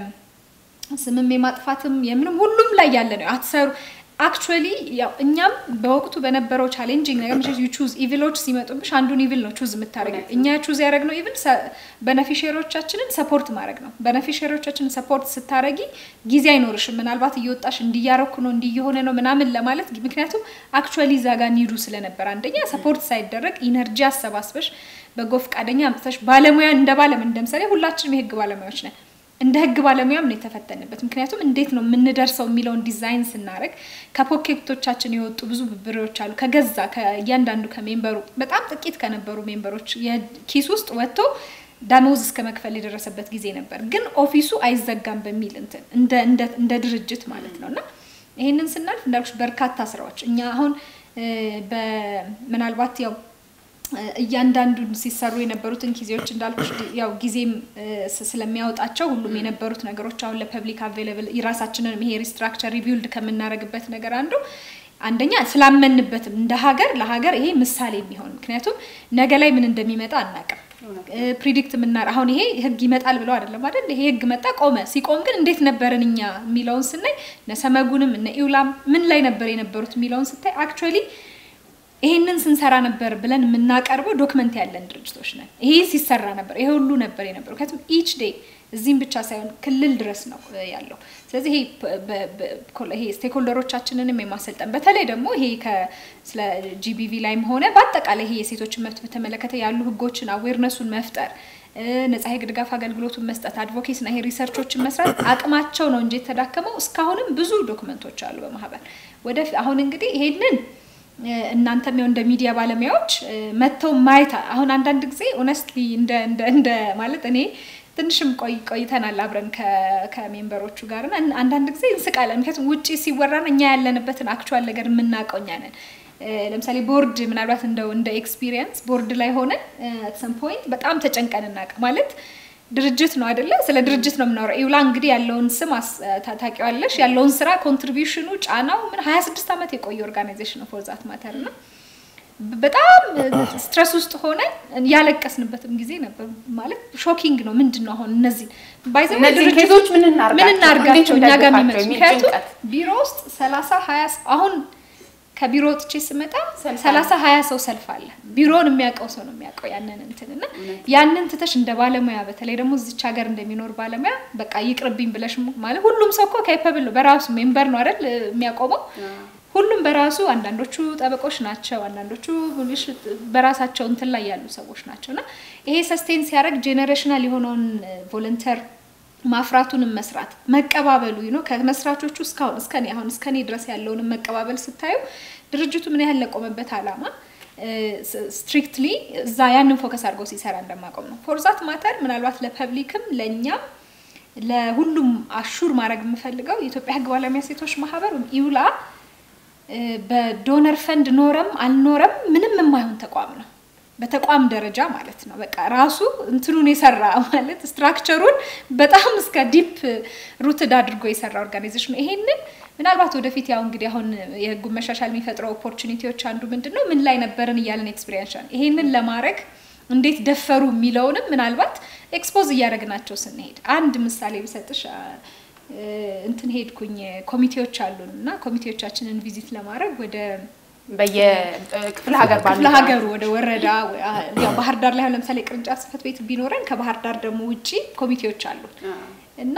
ስምም የማጥፋትም የምንም ሁሉም ላይ ያለ ነው አትሰሩ አክቹዋሊ ያው እኛም በወቅቱ በነበረው ቻሌንጂንግ ነገር ምሽ ዩ ቹዝ ኢቪሎች ሲመጡብሽ አንዱን ኢቪል ነው ቹዝ የምታደርጊው። እኛ ቹዝ ያደረግነው ኢቪል በነፊሽሮቻችንን ሰፖርት ማድረግ ነው። በነፊሽሮቻችንን ሰፖርት ስታረጊ ጊዜ አይኖርሽም። ምናልባት እየወጣሽ እንዲያረኩ ነው እንዲየሆነ ነው ምናምን ለማለት ምክንያቱም አክቹዋሊ እዛ ጋር ኒዱ ስለነበር አንደኛ ሰፖርት ሳይደረግ ኢነርጂ አሰባስበሽ በጎ ፈቃደኛ አምጥተሽ ባለሙያ እንደ ባለም እንደምሳሌ ሁላችንም የህግ ባለሙያዎች ነን። እንደ ህግ ባለሙያም ነው የተፈተንበት። ምክንያቱም እንዴት ነው የምንደርሰው የሚለውን ዲዛይን ስናደረግ ከፖኬቶቻችን የወጡ ብዙ ብብሬዎች አሉ። ከገዛ እያንዳንዱ ከሜምበሩ በጣም ጥቂት ከነበሩ ሜምበሮች ኪስ ውስጥ ወጥቶ ደሞዝ እስከ መክፈል የደረሰበት ጊዜ ነበር። ግን ኦፊሱ አይዘጋም በሚል እንትን እንደ ድርጅት ማለት ነው እና ይህንን ስናልፍ እንዳልኩሽ በርካታ ስራዎች እኛ አሁን ምናልባት ያው እያንዳንዱን ሲሰሩ የነበሩትን ጊዜዎች እንዳልኩሽ ያው ጊዜም ስለሚያወጣቸው ሁሉም የነበሩት ነገሮች አሁን ለፐብሊክ አቬይለብል የራሳችንን ይሄ ሪስትራክቸር ሪቢውልድ ከምናደርግበት ነገር አንዱ አንደኛ ስላመንበትም እንደ ሀገር ለሀገር ይሄ ምሳሌ የሚሆን ምክንያቱም ነገ ላይ ምን እንደሚመጣ አናውቅም። ፕሪዲክት የምናር አሁን ይሄ ህግ ይመጣል ብለው አይደለም አይደል? ይሄ ህግ መጣ ቆመ። ሲቆም ግን እንዴት ነበርን እኛ የሚለውን ስናይ እነ ሰመጉንም እነ ኢውላም ምን ላይ ነበር የነበሩት የሚለውን ስታይ አክቹዋሊ ይሄንን ስንሰራ ነበር ብለን የምናቀርበው ዶክመንት ያለን ድርጅቶች ነን። ይሄ ሲሰራ ነበር፣ ይሄ ሁሉ ነበር የነበረው። ምክንያቱም ኢች ዴይ እዚህም ብቻ ሳይሆን ክልል ድረስ ነው ያለው። ስለዚህ ይሄ ስቴክሆልደሮቻችንንም የማሰልጠን በተለይ ደግሞ ይሄ ስለ ጂቢቪ ላይም ሆነ በአጠቃላይ ይሄ የሴቶችን መብት በተመለከተ ያሉ ህጎችን አዌርነሱን መፍጠር ነጻ የህግ ድጋፍ አገልግሎቱን መስጠት አድቮኬሲና ይሄ ሪሰርቾችን መስራት አቅማቸው ነው እንጂ የተዳከመው እስካሁንም ብዙ ዶክመንቶች አሉ በማህበር ወደፊት አሁን እንግዲህ ይሄንን እናንተም ያው እንደ ሚዲያ ባለሙያዎች መጥተው ማየት አሁን አንዳንድ ጊዜ ኦነስትሊ እንደ እንደ ማለት እኔ ትንሽም ቆይ ቆይተናል አብረን ከሜምበሮቹ ጋር እና አንዳንድ ጊዜ እንስቃለን። ምክንያቱም ውጭ ሲወራን እኛ ያለንበትን አክቹዋል ነገር የምናውቀው እኛ ነን። ለምሳሌ ቦርድ ምናልባት እንደው እንደ ኤክስፒሪየንስ ቦርድ ላይ ሆነን ሰም ፖይንት በጣም ተጨንቀን እናቅ ማለት ድርጅት ነው አይደለ? ስለ ድርጅት ነው የምናወራው። ኢውላ እንግዲህ ያለውን ስም ታውቂዋለሽ፣ ያለውን ስራ ኮንትሪቢሽኑ፣ ጫናው ምን ሀያ ስድስት ዓመት የቆየ ኦርጋናይዜሽን ነው ፎር ዛት ማተር ነው። በጣም ስትረስ ውስጥ ሆነን ያለቀስንበትም ጊዜ ነበር። ማለት ሾኪንግ ነው። ምንድን ነው አሁን እነዚህ ድርጅቶች ምን እናርጋቸው እኛ ጋር የሚመጡ ምክንያቱም ቢሮ ውስጥ ሰላሳ ሀያ አሁን ከቢሮ ወጥቼ ስመጣ ሰላሳ ሀያ ሰው ሰልፍ አለ። ቢሮውን የሚያውቀው ሰው ነው የሚያውቀው ያንን እንትን እና ያንን ትተሽ እንደ ባለሙያ በተለይ ደግሞ እዚች ሀገር እንደሚኖር ባለሙያ በቃ ይቅርብኝ ብለሽ ማለት ሁሉም ሰው እኮ ኬፐብል ነው በራሱ ሜምበር ነው አይደል የሚያቆመው ሁሉም በራሱ አንዳንዶቹ ጠበቆች ናቸው፣ አንዳንዶቹ በራሳቸው እንትን ላይ ያሉ ሰዎች ናቸው እና ይሄ ሰስቴን ሲያደርግ ጄኔሬሽናል የሆነውን ቮለንተር ማፍራቱንም መስራት መቀባበሉ ነው ከመስራቾቹ እስካሁን እስከኔ አሁን እስከኔ ድረስ ያለውንም መቀባበል ስታዩ ድርጅቱ ምን ያህል ለቆመበት አላማ ስትሪክትሊ እዛ ያንን ፎከስ አድርጎ ሲሰራ እንደማቆም ነው። ፎርዛት ማተር ምናልባት ለፐብሊክም ለእኛም ለሁሉም አሹር ማድረግ የምፈልገው የኢትዮጵያ ሕግ ባለሙያ ሴቶች ማህበር ኢውላ በዶነር ፈንድ ኖረም አልኖረም ምንም የማይሆን ተቋም ነው። በተቋም ደረጃ ማለት ነው። በቃ ራሱ እንትኑን የሰራ ማለት ስትራክቸሩን በጣም እስከ ዲፕ ሩትድ አድርጎ የሰራ ኦርጋናይዜሽን ነው። ይሄንን ምናልባት ወደፊት ያው እንግዲህ አሁን የህጉን መሻሻል የሚፈጥረው ኦፖርቹኒቲዎች አንዱ ምንድን ነው ምን ላይ ነበርን እያለን ኤክስፒሪየንስ ይሄንን ለማድረግ እንዴት ደፈሩ የሚለውንም ምናልባት ኤክስፖዝ እያደረግናቸው ስንሄድ አንድ ምሳሌ ብሰጥሽ እንትን ሄድኩኝ ኮሚቴዎች አሉን እና ኮሚቴዎቻችንን ቪዚት ለማድረግ ወደ በየክፍለ ሀገር ክፍለ ሀገሩ ወደ ወረዳ ያው ባህር ዳር ላይ ለምሳሌ ቅርንጫፍ ጽህፈት ቤት ቢኖረን ከባህር ዳር ደግሞ ውጪ ኮሚቴዎች አሉ እና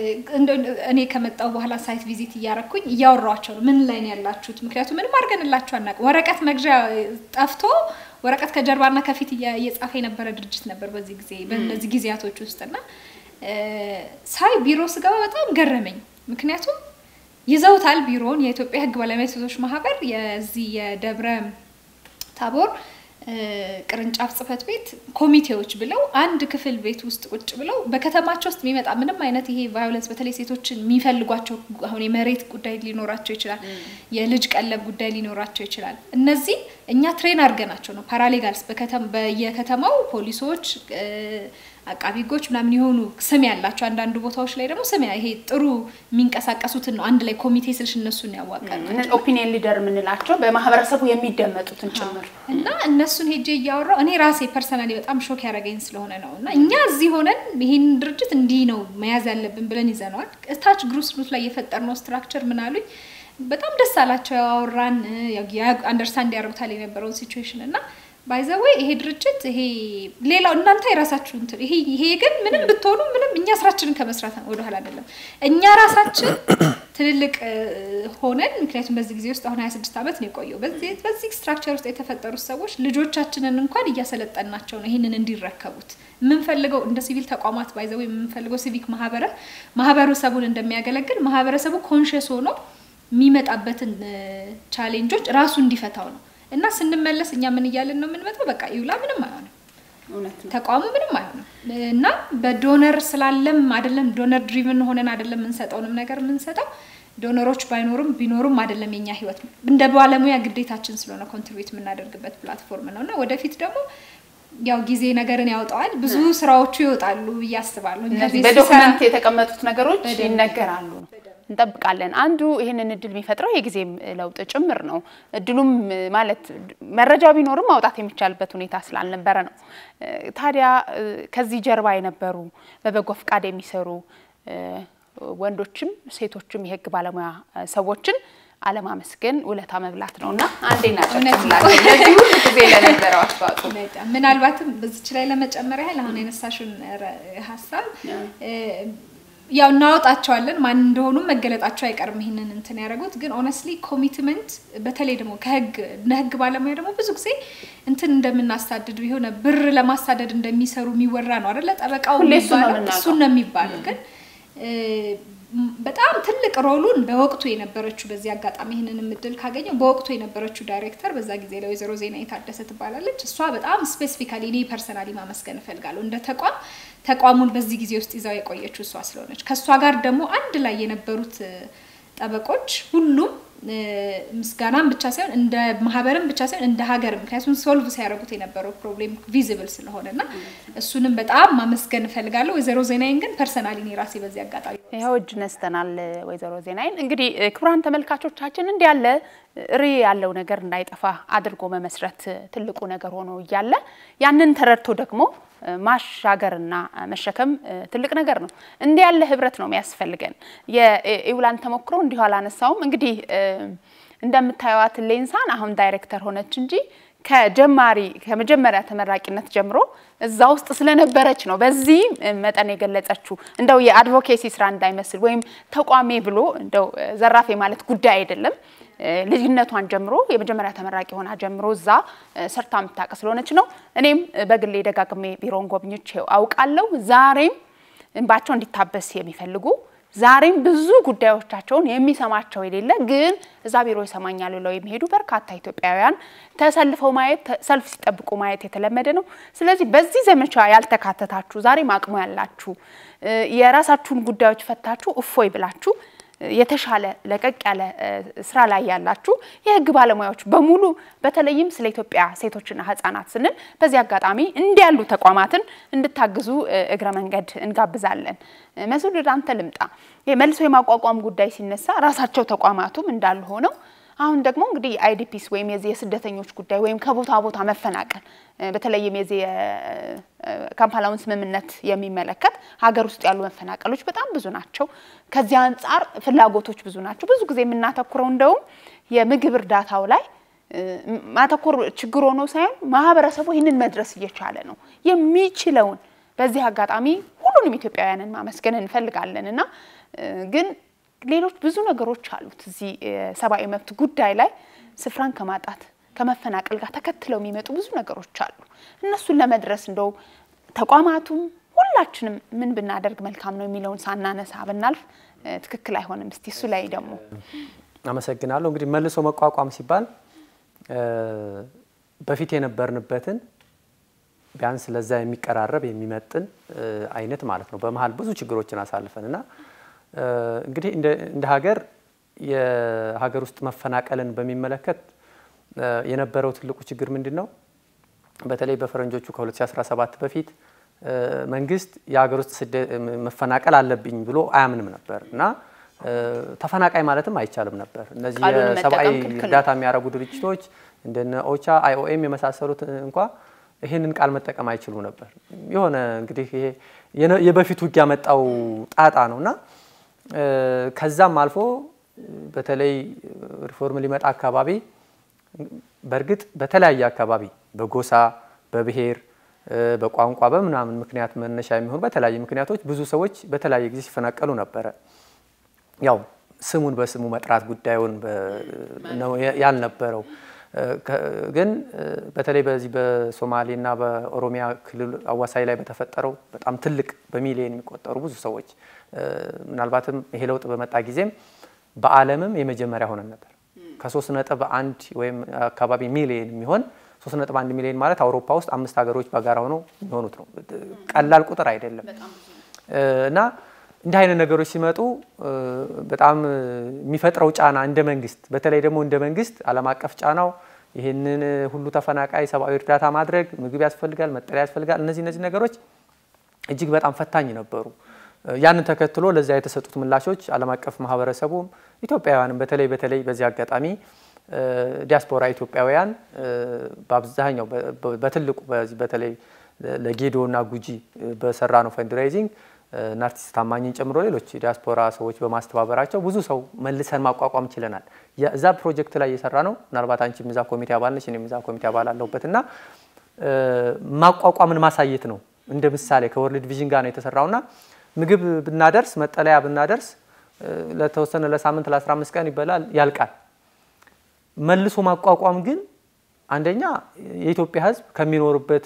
እኔ ከመጣው በኋላ ሳይት ቪዚት እያረኩኝ እያወራኋቸው ነው። ምን ላይ ነው ያላችሁት? ምክንያቱም ምንም አድርገንላችሁ አናውቅም። ወረቀት መግዣ ጠፍቶ ወረቀት ከጀርባና ከፊት እየጻፈ የነበረ ድርጅት ነበር በዚህ ጊዜ በእነዚህ ጊዜያቶች ውስጥ እና ሳይ ቢሮ ስገባ በጣም ገረመኝ። ምክንያቱም ይዘውታል ቢሮውን የኢትዮጵያ ሕግ ባለሙያ ሴቶች ማህበር የዚህ የደብረ ታቦር ቅርንጫፍ ጽህፈት ቤት ኮሚቴዎች ብለው አንድ ክፍል ቤት ውስጥ ቁጭ ብለው በከተማቸው ውስጥ የሚመጣ ምንም አይነት ይሄ ቫዮለንስ በተለይ ሴቶችን የሚፈልጓቸው አሁን የመሬት ጉዳይ ሊኖራቸው ይችላል፣ የልጅ ቀለብ ጉዳይ ሊኖራቸው ይችላል። እነዚህ እኛ ትሬን አድርገናቸው ነው ፓራሌጋልስ በየከተማው ፖሊሶች አቃቢ ህጎች ምናምን የሆኑ ስም ያላቸው አንዳንዱ ቦታዎች ላይ ደግሞ ስም ይሄ ጥሩ የሚንቀሳቀሱትን ነው አንድ ላይ ኮሚቴ ስልሽ እነሱን ያዋቀር ኦፒኒየን ሊደር የምንላቸው በማህበረሰቡ የሚደመጡትን ጭምር እና እነሱን ሄጄ እያወራው እኔ ራሴ ፐርሰናሊ በጣም ሾክ ያደረገኝ ስለሆነ ነው እና እኛ እዚህ ሆነን ይህን ድርጅት እንዲህ ነው መያዝ ያለብን ብለን ይዘነዋል። እታች ግሩስ ሩት ላይ የፈጠርነው ስትራክቸር ምን አሉኝ በጣም ደስ አላቸው። ያወራን አንደርስታንድ ያደርጉታል የነበረውን ሲቹዌሽን እና ባይዘወይ ይሄ ድርጅት ይሄ ሌላው እናንተ የራሳችሁ እንትን ይሄ ይሄ ግን ምንም ብትሆኑ ምንም እኛ ስራችንን ከመስራት ወደኋላ አይደለም። እኛ ራሳችን ትልልቅ ሆነን ምክንያቱም በዚህ ጊዜ ውስጥ አሁን 26 ዓመት ነው የቆየው። በዚህ በዚህ ስትራክቸር ውስጥ የተፈጠሩት ሰዎች ልጆቻችንን እንኳን እያሰለጠናቸው ነው ይህንን እንዲረከቡት የምንፈልገው እንደ ሲቪል ተቋማት ባይዘው የምንፈልገው ሲቪክ ማህበረ ማህበረሰቡን እንደሚያገለግል ማህበረሰቡ ኮንሽስ ሆኖ የሚመጣበትን ቻሌንጆች ራሱ እንዲፈታው ነው። እና ስንመለስ እኛ ምን እያለን ነው የምንመጣው? በቃ ይውላ ምንም አይሆንም፣ ተቋሙ ምንም አይሆንም። እና በዶነር ስላለም አይደለም ዶነር ድሪቭን ሆነን አይደለም የምንሰጠውንም ነገር የምንሰጠው ዶነሮች ባይኖሩም ቢኖሩም አይደለም የኛ ህይወት እንደ ባለሙያ ግዴታችን ስለሆነ ኮንትሪቢዩት የምናደርግበት ፕላትፎርም ነው እና ወደፊት ደግሞ ያው ጊዜ ነገርን ያወጣዋል። ብዙ ስራዎቹ ይወጣሉ ብዬ አስባለሁ። እነዚህ በዶክመንት የተቀመጡት ነገሮች ይነገራሉ ነው እንጠብቃለን። አንዱ ይህንን እድል የሚፈጥረው የጊዜም ለውጥ ጭምር ነው። እድሉም ማለት መረጃው ቢኖርም ማውጣት የሚቻልበት ሁኔታ ስላልነበረ ነው። ታዲያ ከዚህ ጀርባ የነበሩ በበጎ ፈቃድ የሚሰሩ ወንዶችም ሴቶችም የህግ ባለሙያ ሰዎችን አለማመስገን ውለታ መብላት ነው እና አንዴ እናጨብጭብላቸው ለዚህ ሁሉ ጊዜ ለነበረው አስተዋጽኦ። ምናልባትም በዚች ላይ ለመጨመር ያህል አሁን የነሳሽን ሀሳብ ያው እናወጣቸዋለን ማን እንደሆኑ መገለጣቸው አይቀርም። ይህንን እንትን ያደረጉት ግን ኦነስትሊ ኮሚትመንት በተለይ ደግሞ ከህግ እንደ ህግ ባለሙያ ደግሞ ብዙ ጊዜ እንትን እንደምናሳድድ የሆነ ብር ለማሳደድ እንደሚሰሩ የሚወራ ነው አይደለ? ጠበቃው እሱን ነው የሚባለው ግን በጣም ትልቅ ሮሉን በወቅቱ የነበረችው በዚህ አጋጣሚ ይህንን እድል ካገኘው በወቅቱ የነበረችው ዳይሬክተር በዛ ጊዜ ላይ ወይዘሮ ዜና የታደሰ ትባላለች። እሷ በጣም ስፔሲፊካሊ እኔ ፐርሰናሊ ማመስገን እፈልጋለሁ። እንደ ተቋም ተቋሙን በዚህ ጊዜ ውስጥ ይዛው የቆየችው እሷ ስለሆነች ከእሷ ጋር ደግሞ አንድ ላይ የነበሩት ጠበቆች ሁሉም ምስጋናም ብቻ ሳይሆን እንደ ማህበርም ብቻ ሳይሆን እንደ ሀገር ምክንያቱም ሶልቭ ሲያደርጉት የነበረው ፕሮብሌም ቪዚብል ስለሆነ እና እሱንም በጣም ማመስገን እፈልጋለሁ። ወይዘሮ ዜናይን ግን ፐርሰናሊ እኔ ራሴ በዚህ አጋጣሚ ይኸው እጅ ነስተናል። ወይዘሮ ዜናይን እንግዲህ ክቡራን ተመልካቾቻችን እንዲህ ያለ ሪ ያለው ነገር እንዳይጠፋ አድርጎ መመስረት ትልቁ ነገር ሆኖ እያለ ያንን ተረድቶ ደግሞ ማሻገርና መሸከም ትልቅ ነገር ነው። እንዲህ ያለ ህብረት ነው የሚያስፈልገን። የኢውላን ተሞክሮ እንዲሁ አላነሳውም። እንግዲህ እንደምታዩዋት ሌንሳን አሁን ዳይሬክተር ሆነች እንጂ ከጀማሪ ከመጀመሪያ ተመራቂነት ጀምሮ እዛ ውስጥ ስለነበረች ነው በዚህ መጠን የገለጸችው። እንደው የአድቮኬሲ ስራ እንዳይመስል ወይም ተቋሜ ብሎ እንደው ዘራፌ ማለት ጉዳይ አይደለም። ልጅነቷን ጀምሮ የመጀመሪያ ተመራቂ ሆና ጀምሮ እዛ ሰርታ የምታውቅ ስለሆነች ነው። እኔም በግሌ ደጋግሜ ቢሮውን ጎብኝቼው አውቃለሁ። ዛሬም እንባቸው እንዲታበስ የሚፈልጉ ዛሬም ብዙ ጉዳዮቻቸውን የሚሰማቸው የሌለ ግን እዛ ቢሮ ይሰማኛል ብለው የሚሄዱ በርካታ ኢትዮጵያውያን ተሰልፈው ማየት ሰልፍ ሲጠብቁ ማየት የተለመደ ነው። ስለዚህ በዚህ ዘመቻ ያልተካተታችሁ ዛሬም አቅሙ ያላችሁ የራሳችሁን ጉዳዮች ፈታችሁ እፎይ ብላችሁ የተሻለ ለቀቅ ያለ ስራ ላይ ያላችሁ የህግ ባለሙያዎች በሙሉ በተለይም ስለ ኢትዮጵያ ሴቶችና ህጻናት ስንል በዚህ አጋጣሚ እንዲህ ያሉ ተቋማትን እንድታግዙ እግረ መንገድ እንጋብዛለን። መስዑድ ወደ አንተ ልምጣ። መልሶ የማቋቋም ጉዳይ ሲነሳ ራሳቸው ተቋማቱም እንዳሉ ሆነው አሁን ደግሞ እንግዲህ አይዲፒስ ወይም የዚህ የስደተኞች ጉዳይ ወይም ከቦታ ቦታ መፈናቀል በተለይም የዚህ የካምፓላውን ስምምነት የሚመለከት ሀገር ውስጥ ያሉ መፈናቀሎች በጣም ብዙ ናቸው። ከዚህ አንጻር ፍላጎቶች ብዙ ናቸው። ብዙ ጊዜ የምናተኩረው እንደውም የምግብ እርዳታው ላይ ማተኮር ችግር ሆኖ ሳይሆን ማህበረሰቡ ይህንን መድረስ እየቻለ ነው የሚችለውን በዚህ አጋጣሚ ሁሉንም ኢትዮጵያውያንን ማመስገን እንፈልጋለን እና ግን ሌሎች ብዙ ነገሮች አሉት እዚህ የሰብአዊ መብት ጉዳይ ላይ ስፍራን ከማጣት ከመፈናቀል ጋር ተከትለው የሚመጡ ብዙ ነገሮች አሉ። እነሱን ለመድረስ እንደው ተቋማቱም ሁላችንም ምን ብናደርግ መልካም ነው የሚለውን ሳናነሳ ብናልፍ ትክክል አይሆንም። እስቲ እሱ ላይ ደግሞ አመሰግናለሁ። እንግዲህ መልሶ መቋቋም ሲባል በፊት የነበርንበትን ቢያንስ ለዛ የሚቀራረብ የሚመጥን አይነት ማለት ነው። በመሀል ብዙ ችግሮችን አሳልፈን እና እንግዲህ እንደ ሀገር የሀገር ውስጥ መፈናቀልን በሚመለከት የነበረው ትልቁ ችግር ምንድን ነው? በተለይ በፈረንጆቹ ከ2017 በፊት መንግስት የሀገር ውስጥ መፈናቀል አለብኝ ብሎ አያምንም ነበር እና ተፈናቃይ ማለትም አይቻልም ነበር። እነዚህ የሰብአዊ እርዳታ የሚያደርጉ ድርጅቶች እንደነ ኦቻ፣ አይኦኤም የመሳሰሉት እንኳ ይህንን ቃል መጠቀም አይችሉ ነበር። የሆነ እንግዲህ ይሄ የበፊት ውጊያ መጣው ጣጣ ነው እና ከዛም አልፎ በተለይ ሪፎርም ሊመጣ አካባቢ በእርግጥ በተለያየ አካባቢ በጎሳ በብሔር በቋንቋ በምናምን ምክንያት መነሻ የሚሆኑ በተለያየ ምክንያቶች ብዙ ሰዎች በተለያየ ጊዜ ሲፈናቀሉ ነበረ። ያው ስሙን በስሙ መጥራት ጉዳዩን ነው ያልነበረው። ግን በተለይ በዚህ በሶማሌና በኦሮሚያ ክልል አዋሳኝ ላይ በተፈጠረው በጣም ትልቅ በሚሊዮን የሚቆጠሩ ብዙ ሰዎች ምናልባትም ይሄ ለውጥ በመጣ ጊዜም በዓለምም የመጀመሪያ ሆነን ነበር። ከሶስት ነጥብ አንድ ወይም አካባቢ ሚሊዮን የሚሆን ሶስት ነጥብ አንድ ሚሊዮን ማለት አውሮፓ ውስጥ አምስት ሀገሮች በጋራ ሆነው የሚሆኑት ነው። ቀላል ቁጥር አይደለም እና እንዲህ አይነት ነገሮች ሲመጡ በጣም የሚፈጥረው ጫና እንደ መንግስት በተለይ ደግሞ እንደ መንግስት ዓለም አቀፍ ጫናው ይህንን ሁሉ ተፈናቃይ ሰብአዊ እርዳታ ማድረግ ምግብ ያስፈልጋል፣ መጠለያ ያስፈልጋል። እነዚህ እነዚህ ነገሮች እጅግ በጣም ፈታኝ ነበሩ። ያንን ተከትሎ ለዚያ የተሰጡት ምላሾች ዓለም አቀፍ ማህበረሰቡም ኢትዮጵያውያንም በተለይ በተለይ በዚህ አጋጣሚ ዲያስፖራ ኢትዮጵያውያን በአብዛኛው በትልቁ በተለይ ለጌዶ እና ጉጂ በሰራ ነው ፈንድራይዚንግ እና አርቲስት ታማኝን ጨምሮ ሌሎች ዲያስፖራ ሰዎች በማስተባበራቸው ብዙ ሰው መልሰን ማቋቋም ችለናል። እዛ ፕሮጀክት ላይ እየሰራ ነው። ምናልባት አንቺም እዛ ኮሚቴ አባል ነች፣ እኔም እዛ ኮሚቴ አባል አለሁበት እና ማቋቋምን ማሳየት ነው እንደ ምሳሌ ከወርልድ ቪዥን ጋር ነው የተሰራውና ምግብ ብናደርስ መጠለያ ብናደርስ ለተወሰነ ለሳምንት ለ15 ቀን ይበላል ያልቃል። መልሶ ማቋቋም ግን አንደኛ የኢትዮጵያ ሕዝብ ከሚኖርበት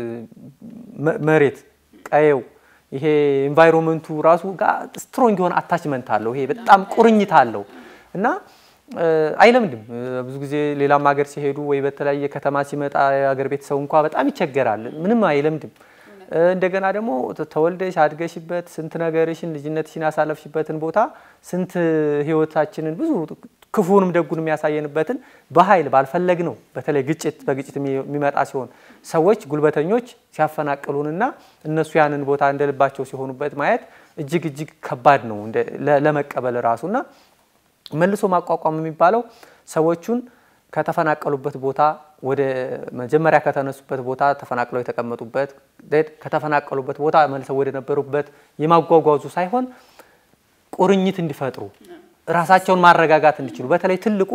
መሬት ቀየው ይሄ ኤንቫይሮንመንቱ ራሱ ጋር ስትሮንግ የሆነ አታችመንት አለው። ይሄ በጣም ቁርኝት አለው እና አይለምድም። ብዙ ጊዜ ሌላም ሀገር ሲሄዱ ወይ በተለያየ ከተማ ሲመጣ የሀገር ቤተሰቡ እንኳ በጣም ይቸገራል። ምንም አይለምድም። እንደገና ደግሞ ተወልደሽ አድገሽበት ስንት ነገርሽን ልጅነትሽን ያሳለፍሽበትን ቦታ ስንት ህይወታችንን ብዙ ክፉንም ደጉን የሚያሳየንበትን በኃይል ባልፈለግ ነው። በተለይ ግጭት በግጭት የሚመጣ ሲሆን ሰዎች ጉልበተኞች ሲያፈናቅሉንና እነሱ ያንን ቦታ እንደልባቸው ሲሆኑበት ማየት እጅግ እጅግ ከባድ ነው ለመቀበል ራሱና መልሶ ማቋቋም የሚባለው ሰዎቹን ከተፈናቀሉበት ቦታ ወደ መጀመሪያ ከተነሱበት ቦታ ተፈናቅለው የተቀመጡበት ከተፈናቀሉበት ቦታ መልሰው ወደ ነበሩበት የማጓጓዙ ሳይሆን ቁርኝት እንዲፈጥሩ ራሳቸውን ማረጋጋት እንዲችሉ በተለይ ትልቁ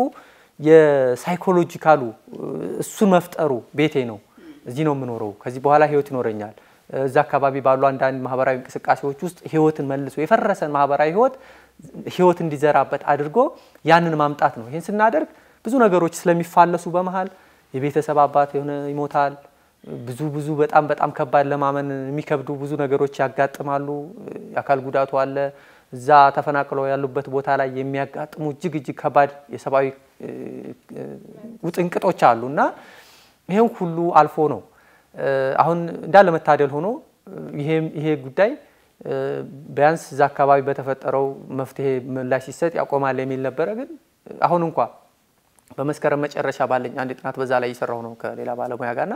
የሳይኮሎጂካሉ እሱን መፍጠሩ ቤቴ ነው፣ እዚህ ነው የምኖረው፣ ከዚህ በኋላ ህይወት ይኖረኛል። እዛ አካባቢ ባሉ አንዳንድ ማህበራዊ እንቅስቃሴዎች ውስጥ ህይወትን መልሶ የፈረሰን ማህበራዊ ህይወት ህይወት እንዲዘራበት አድርጎ ያንን ማምጣት ነው። ይህን ስናደርግ ብዙ ነገሮች ስለሚፋለሱ በመሀል የቤተሰብ አባት የሆነ ይሞታል። ብዙ ብዙ በጣም በጣም ከባድ ለማመን የሚከብዱ ብዙ ነገሮች ያጋጥማሉ። የአካል ጉዳቱ አለ። እዛ ተፈናቅለው ያሉበት ቦታ ላይ የሚያጋጥሙ እጅግ እጅግ ከባድ የሰብአዊ ውጥንቅጦች አሉ እና ይሄን ሁሉ አልፎ ነው አሁን እንዳለ መታደል ሆኖ ይሄ ጉዳይ ቢያንስ እዛ አካባቢ በተፈጠረው መፍትሄ ምላሽ ሲሰጥ ያቆማል የሚል ነበረ። ግን አሁን እንኳ በመስከረም መጨረሻ ባለኝ አንድ ጥናት በዛ ላይ እየሰራሁ ነው ከሌላ ባለሙያ ጋርና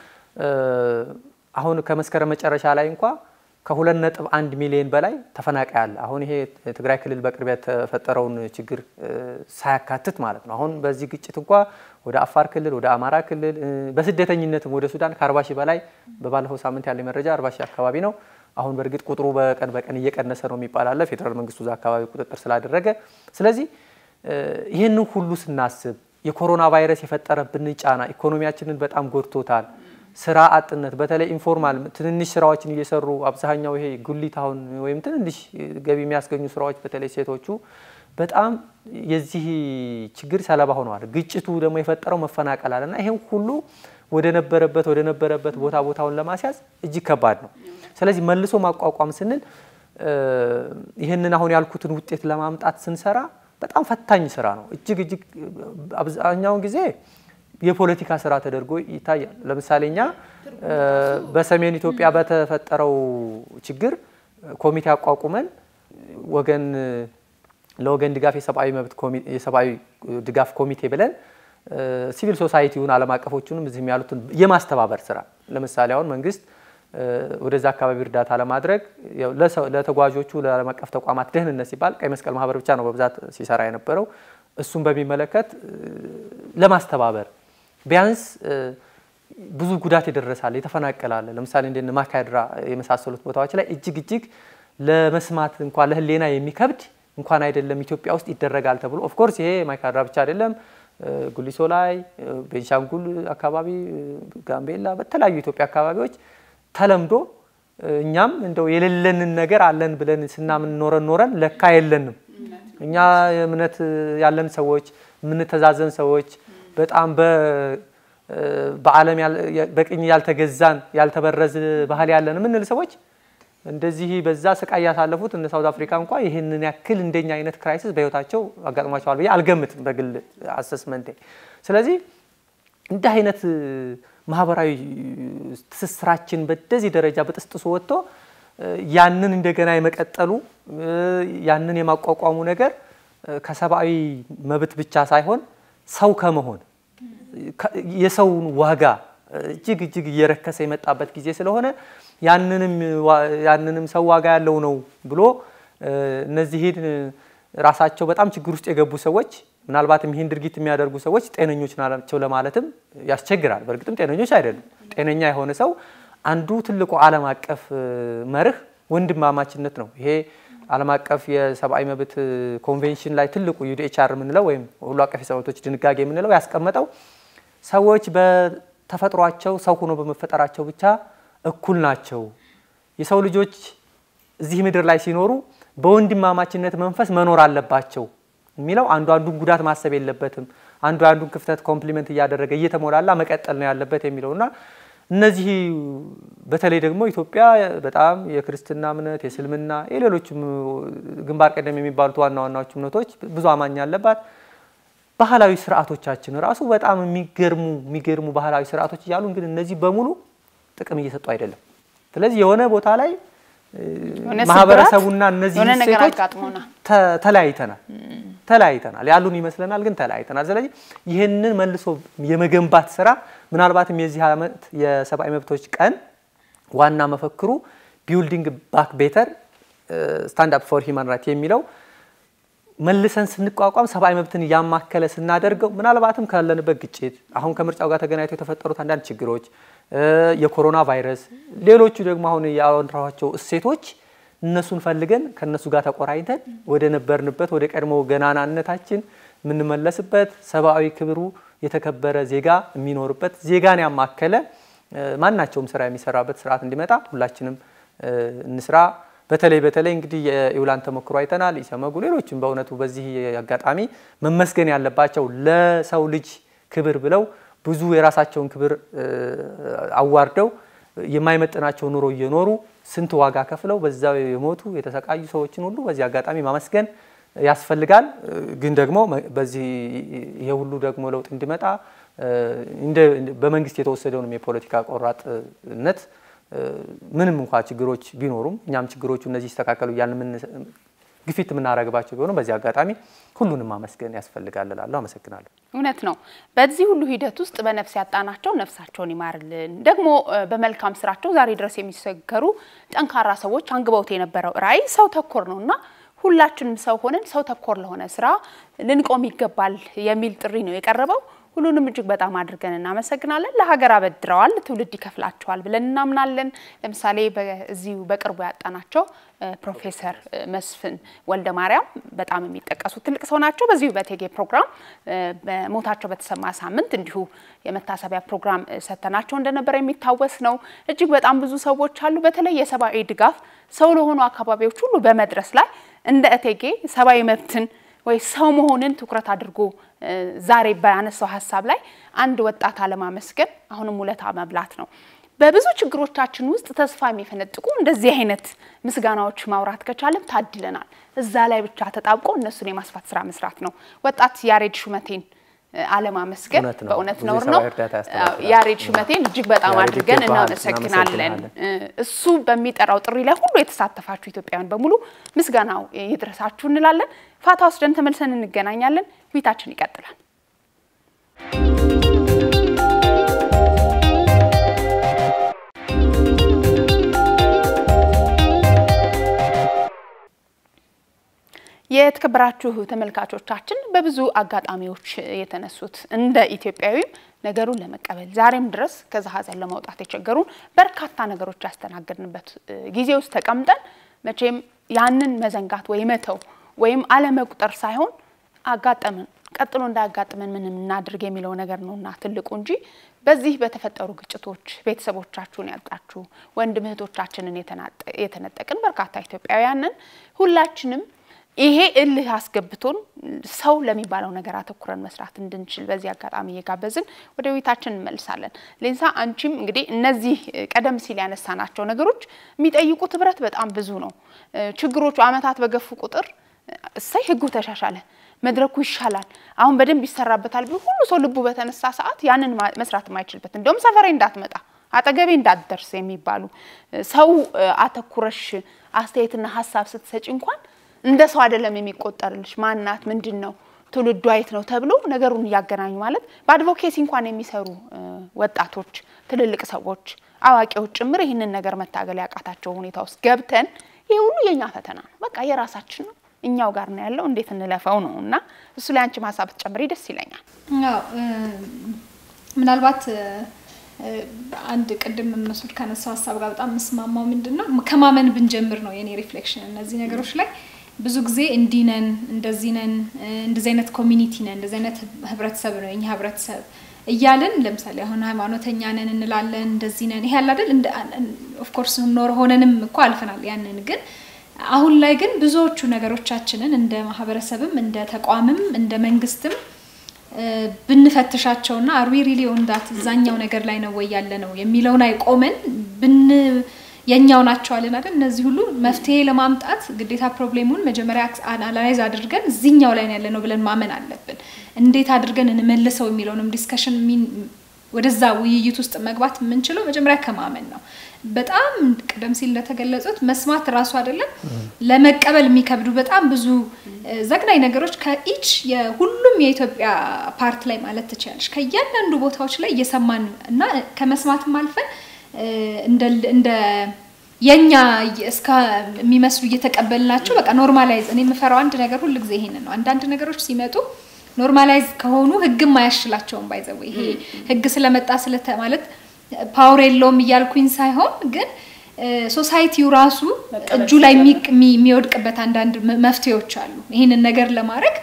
አሁን ከመስከረም መጨረሻ ላይ እንኳ ከሁለት ነጥብ አንድ ሚሊዮን በላይ ተፈናቃይ አለ። አሁን ይሄ ትግራይ ክልል በቅርብ የተፈጠረውን ችግር ሳያካትት ማለት ነው። አሁን በዚህ ግጭት እንኳ ወደ አፋር ክልል፣ ወደ አማራ ክልል በስደተኝነትም ወደ ሱዳን ከአርባ ሺህ በላይ በባለፈው ሳምንት ያለ መረጃ አርባ ሺህ አካባቢ ነው። አሁን በእርግጥ ቁጥሩ በቀን በቀን እየቀነሰ ነው የሚባል አለ ፌዴራል መንግስቱ እዛ አካባቢ ቁጥጥር ስላደረገ። ስለዚህ ይህንን ሁሉ ስናስብ የኮሮና ቫይረስ የፈጠረብን ጫና ኢኮኖሚያችንን በጣም ጎድቶታል። ስራ አጥነት በተለይ ኢንፎርማል ትንንሽ ስራዎችን እየሰሩ አብዛኛው ይሄ ጉሊት አሁን ወይም ትንንሽ ገቢ የሚያስገኙ ስራዎች በተለይ ሴቶቹ በጣም የዚህ ችግር ሰለባ ሆነዋል። ግጭቱ ደግሞ የፈጠረው መፈናቀል አለና ይሄን ሁሉ ወደ ነበረበት ወደ ነበረበት ቦታ ቦታውን ለማስያዝ እጅግ ከባድ ነው። ስለዚህ መልሶ ማቋቋም ስንል ይህንን አሁን ያልኩትን ውጤት ለማምጣት ስንሰራ በጣም ፈታኝ ስራ ነው። እጅግ እጅግ አብዛኛውን ጊዜ የፖለቲካ ስራ ተደርጎ ይታያል። ለምሳሌ እኛ በሰሜን ኢትዮጵያ በተፈጠረው ችግር ኮሚቴ አቋቁመን ወገን ለወገን ድጋፍ የሰብአዊ መብት የሰብአዊ ድጋፍ ኮሚቴ ብለን ሲቪል ሶሳይቲውን ዓለም አቀፎቹንም እዚህም ያሉትን የማስተባበር ስራ ለምሳሌ አሁን መንግስት ወደዛ አካባቢ እርዳታ ለማድረግ ለተጓዦቹ ለዓለም አቀፍ ተቋማት ደህንነት ሲባል ቀይ መስቀል ማህበር ብቻ ነው በብዛት ሲሰራ የነበረው። እሱን በሚመለከት ለማስተባበር ቢያንስ ብዙ ጉዳት ይደረሳል፣ የተፈናቀላለ ለምሳሌ እንደ ማካድራ የመሳሰሉት ቦታዎች ላይ እጅግ እጅግ ለመስማት እንኳን ለህሌና የሚከብድ እንኳን አይደለም ኢትዮጵያ ውስጥ ይደረጋል ተብሎ ኦፍኮርስ ይሄ ማይካድራ ብቻ አይደለም፣ ጉሊሶ ላይ፣ ቤንሻንጉል አካባቢ፣ ጋምቤላ፣ በተለያዩ ኢትዮጵያ አካባቢዎች ተለምዶ እኛም እንደው የሌለንን ነገር አለን ብለን ስናምን ኖረን ኖረን ለካ የለንም። እኛ እምነት ያለን ሰዎች የምንተዛዘን ሰዎች በጣም በዓለም በቅኝ ያልተገዛን ያልተበረዝ ባህል ያለን የምንል ሰዎች እንደዚህ በዛ ስቃይ ያሳለፉት እነ ሳውት አፍሪካ እንኳ ይህንን ያክል እንደኛ አይነት ክራይሲስ በህይወታቸው አጋጥሟቸዋል ብዬ አልገምትም በግል አሰስመንቴ። ስለዚህ እንዲህ አይነት ማህበራዊ ትስስራችን በደዚህ ደረጃ በጥስጥሶ ወጥቶ ያንን እንደገና የመቀጠሉ ያንን የማቋቋሙ ነገር ከሰብአዊ መብት ብቻ ሳይሆን ሰው ከመሆን የሰውን ዋጋ እጅግ እጅግ እየረከሰ የመጣበት ጊዜ ስለሆነ ያንንም ሰው ዋጋ ያለው ነው ብሎ እነዚህን ራሳቸው በጣም ችግር ውስጥ የገቡ ሰዎች ምናልባትም ይህን ድርጊት የሚያደርጉ ሰዎች ጤነኞች ናቸው ለማለትም ያስቸግራል። በእርግጥም ጤነኞች አይደሉም። ጤነኛ የሆነ ሰው አንዱ ትልቁ ዓለም አቀፍ መርህ ወንድማማችነት ነው። ይሄ ዓለም አቀፍ የሰብአዊ መብት ኮንቬንሽን ላይ ትልቁ ዩዲኤችአር የምንለው ወይም ሁሉ አቀፍ የሰብአዊ መብቶች ድንጋጌ የምንለው ያስቀመጠው ሰዎች በተፈጥሯቸው ሰው ሆኖ በመፈጠራቸው ብቻ እኩል ናቸው። የሰው ልጆች እዚህ ምድር ላይ ሲኖሩ በወንድማማችነት መንፈስ መኖር አለባቸው የሚለው አንዱ አንዱን ጉዳት ማሰብ የለበትም፣ አንዱ አንዱን ክፍተት ኮምፕሊመንት እያደረገ እየተሞላላ መቀጠል ነው ያለበት የሚለውና እነዚህ በተለይ ደግሞ ኢትዮጵያ በጣም የክርስትና እምነት፣ የእስልምና፣ የሌሎችም ግንባር ቀደም የሚባሉት ዋና ዋናዎቹ እምነቶች ብዙ አማኝ ያለባት ባህላዊ ስርዓቶቻችን ራሱ በጣም የሚገርሙ የሚገርሙ ባህላዊ ስርዓቶች እያሉ እንግዲህ እነዚህ በሙሉ ጥቅም እየሰጡ አይደለም። ስለዚህ የሆነ ቦታ ላይ ማህበረሰቡና እነዚህ ሴቶች ተለያይተናል ተለያይተናል ያሉን ይመስለናል፣ ግን ተለያይተናል። ስለዚህ ይህንን መልሶ የመገንባት ስራ ምናልባትም የዚህ ዓመት የሰብአዊ መብቶች ቀን ዋና መፈክሩ ቢውልዲንግ ባክ ቤተር ስታንድ አፕ ፎር ሂማን ራይት የሚለው መልሰን ስንቋቋም ሰብአዊ መብትን እያማከለ ስናደርገው ምናልባትም ካለንበት ግጭት አሁን ከምርጫው ጋር ተገናኝተው የተፈጠሩት አንዳንድ ችግሮች፣ የኮሮና ቫይረስ፣ ሌሎቹ ደግሞ አሁን ያወራኋቸው እሴቶች እነሱን ፈልገን ከነሱ ጋር ተቆራኝተን ወደ ነበርንበት ወደ ቀድሞ ገናናነታችን የምንመለስበት ሰብአዊ ክብሩ የተከበረ ዜጋ የሚኖርበት ዜጋን ያማከለ ማናቸውም ስራ የሚሰራበት ስርዓት እንዲመጣ ሁላችንም እንስራ። በተለይ በተለይ እንግዲህ የኢውላን ተሞክሮ አይተናል። ኢሰመጉ፣ ሌሎችም በእውነቱ በዚህ አጋጣሚ መመስገን ያለባቸው ለሰው ልጅ ክብር ብለው ብዙ የራሳቸውን ክብር አዋርደው የማይመጥናቸው ኑሮ እየኖሩ ስንት ዋጋ ከፍለው በዛው የሞቱ የተሰቃዩ ሰዎችን ሁሉ በዚህ አጋጣሚ ማመስገን ያስፈልጋል። ግን ደግሞ በዚህ ይሄ ሁሉ ደግሞ ለውጥ እንዲመጣ በመንግስት የተወሰደውንም የፖለቲካ ቆራጥነት ምንም እንኳ ችግሮች ቢኖሩም እኛም ችግሮቹ እነዚህ ይስተካከሉ እያልን ግፊት የምናደርግባቸው ቢሆኑ በዚህ አጋጣሚ ሁሉንም ማመስገን ያስፈልጋል እላለሁ። አመሰግናለሁ። እውነት ነው። በዚህ ሁሉ ሂደት ውስጥ በነፍስ ያጣናቸው ነፍሳቸውን ይማርልን። ደግሞ በመልካም ስራቸው ዛሬ ድረስ የሚሰገሩ ጠንካራ ሰዎች አንግበውት የነበረው ራዕይ ሰው ተኮር ነው እና ሁላችንም ሰው ሆነን ሰው ተኮር ለሆነ ስራ ልንቆም ይገባል የሚል ጥሪ ነው የቀረበው። ሁሉንም እጅግ በጣም አድርገን እናመሰግናለን። ለሀገር አበድረዋል፣ ትውልድ ይከፍላቸዋል ብለን እናምናለን። ለምሳሌ በዚሁ በቅርቡ ያጣናቸው ፕሮፌሰር መስፍን ወልደ ማርያም በጣም የሚጠቀሱ ትልቅ ሰው ናቸው። በዚሁ በቴጌ ፕሮግራም በሞታቸው በተሰማ ሳምንት እንዲሁ የመታሰቢያ ፕሮግራም ሰጥተናቸው እንደነበረ የሚታወስ ነው። እጅግ በጣም ብዙ ሰዎች አሉ። በተለይ የሰብአዊ ድጋፍ ሰው ለሆኑ አካባቢዎች ሁሉ በመድረስ ላይ እንደ እቴጌ ሰብአዊ መብትን ወይ ሰው መሆንን ትኩረት አድርጎ ዛሬ ባነሳው ሀሳብ ላይ አንድ ወጣት አለማመስገን አሁንም ውለታ መብላት ነው። በብዙ ችግሮቻችን ውስጥ ተስፋ የሚፈነጥቁ እንደዚህ አይነት ምስጋናዎች ማውራት ከቻለም ታድለናል። እዛ ላይ ብቻ ተጣብቆ እነሱን የማስፋት ስራ መስራት ነው። ወጣት ያሬድ ሹመቴን አለማመስገን በእውነት ነውር ነው። ያሬድ ሹመቴን እጅግ በጣም አድርገን እናመሰግናለን። እሱ በሚጠራው ጥሪ ላይ ሁሉ የተሳተፋችሁ ኢትዮጵያውያን በሙሉ ምስጋናው ይድረሳችሁ እንላለን። ፋታ ወስደን ተመልሰን እንገናኛለን። ውይይታችን ይቀጥላል። የተከበራችሁ ተመልካቾቻችን በብዙ አጋጣሚዎች የተነሱት እንደ ኢትዮጵያዊም ነገሩን ለመቀበል ዛሬም ድረስ ከዛ ሀዘን ለመውጣት የቸገሩን በርካታ ነገሮች ያስተናገድንበት ጊዜ ውስጥ ተቀምጠን መቼም ያንን መዘንጋት ወይ መተው ወይም አለመቁጠር ሳይሆን አጋጠምን ቀጥሎ እንዳያጋጥመን ምን እናድርግ የሚለው ነገር ነውና ትልቁ እንጂ በዚህ በተፈጠሩ ግጭቶች ቤተሰቦቻችሁን ያጣችሁ ወንድም እህቶቻችንን የተነጠቅን በርካታ ኢትዮጵያውያንን ሁላችንም ይሄ እልህ አስገብቶን ሰው ለሚባለው ነገር አተኩረን መስራት እንድንችል በዚህ አጋጣሚ እየጋበዝን ወደ ውይይታችን እንመልሳለን። ሌንሳ አንቺም እንግዲህ እነዚህ ቀደም ሲል ያነሳናቸው ነገሮች የሚጠይቁት ህብረት በጣም ብዙ ነው። ችግሮቹ አመታት በገፉ ቁጥር እሰይ ህጉ ተሻሻለ፣ መድረኩ ይሻላል፣ አሁን በደንብ ይሰራበታል ብሎ ሁሉ ሰው ልቡ በተነሳ ሰዓት ያንን መስራት የማይችልበት እንደውም ሰፈሬ እንዳትመጣ አጠገቤ እንዳትደርስ የሚባሉ ሰው አተኩረሽ አስተያየትና ሀሳብ ስትሰጪ እንኳን እንደ ሰው አይደለም የሚቆጠርልሽ። ማናት? ምንድን ነው ትውልዱ አይት ነው ተብሎ ነገሩን እያገናኙ ማለት በአድቮኬሲ እንኳን የሚሰሩ ወጣቶች፣ ትልልቅ ሰዎች፣ አዋቂዎች ጭምር ይህንን ነገር መታገል ያቃታቸው ሁኔታ ውስጥ ገብተን ይህ ሁሉ የእኛ ፈተና ነው። በቃ የራሳችን ነው፣ እኛው ጋር ነው ያለው፣ እንዴት እንለፈው ነው እና እሱ ላይ አንቺም ሀሳብ ትጨምሪ ደስ ይለኛል። አዎ ምናልባት አንድ ቅድም መስዑድ ከነሳው ሀሳብ ጋር በጣም የምስማማው ምንድን ነው ከማመን ብንጀምር ነው የኔ ሪፍሌክሽን እነዚህ ነገሮች ላይ ብዙ ጊዜ እንዲህ ነን፣ እንደዚህ ነን፣ እንደዚህ አይነት ኮሚኒቲ ነን፣ እንደዚህ አይነት ህብረተሰብ ነው የኛ ህብረተሰብ እያልን ለምሳሌ አሁን ሃይማኖተኛ ነን እንላለን፣ እንደዚህ ነን። ይሄ ያለ አይደል ኦፍኮርስ ኖር ሆነንም እኮ አልፈናል ያንን። ግን አሁን ላይ ግን ብዙዎቹ ነገሮቻችንን እንደ ማህበረሰብም እንደ ተቋምም እንደ መንግስትም ብንፈትሻቸውና አርዊ ሪሊ ኦንዳት እዛኛው ነገር ላይ ነው ወይ ያለ ነው የሚለው ላይ ቆመን ብን የኛው ናቸው አለን አይደል? እነዚህ ሁሉ መፍትሄ ለማምጣት ግዴታ ፕሮብሌሙን መጀመሪያ አናላይዝ አድርገን እዚህኛው ላይ ያለ ነው ብለን ማመን አለብን። እንዴት አድርገን እንመልሰው የሚለውንም ዲስከሽን ወደዛ ውይይት ውስጥ መግባት የምንችለው መጀመሪያ ከማመን ነው። በጣም ቀደም ሲል እንደተገለጹት መስማት ራሱ አይደለም ለመቀበል የሚከብዱ በጣም ብዙ ዘግናኝ ነገሮች ከኢች የሁሉም የኢትዮጵያ ፓርት ላይ ማለት ትችላለች ከእያንዳንዱ ቦታዎች ላይ እየሰማን እና ከመስማትም አልፈን እንደ የኛ እስከ የሚመስሉ እየተቀበልናቸው በቃ ኖርማላይዝ እኔ የምፈራው አንድ ነገር ሁል ጊዜ ይሄንን ነው። አንዳንድ ነገሮች ሲመጡ ኖርማላይዝ ከሆኑ ህግም አያሽላቸውም። ባይዘው ይሄ ህግ ስለመጣ ስለተ ማለት ፓወር የለውም እያልኩኝ ሳይሆን ግን ሶሳይቲው ራሱ እጁ ላይ የሚወድቅበት አንዳንድ መፍትሄዎች አሉ። ይህንን ነገር ለማድረግ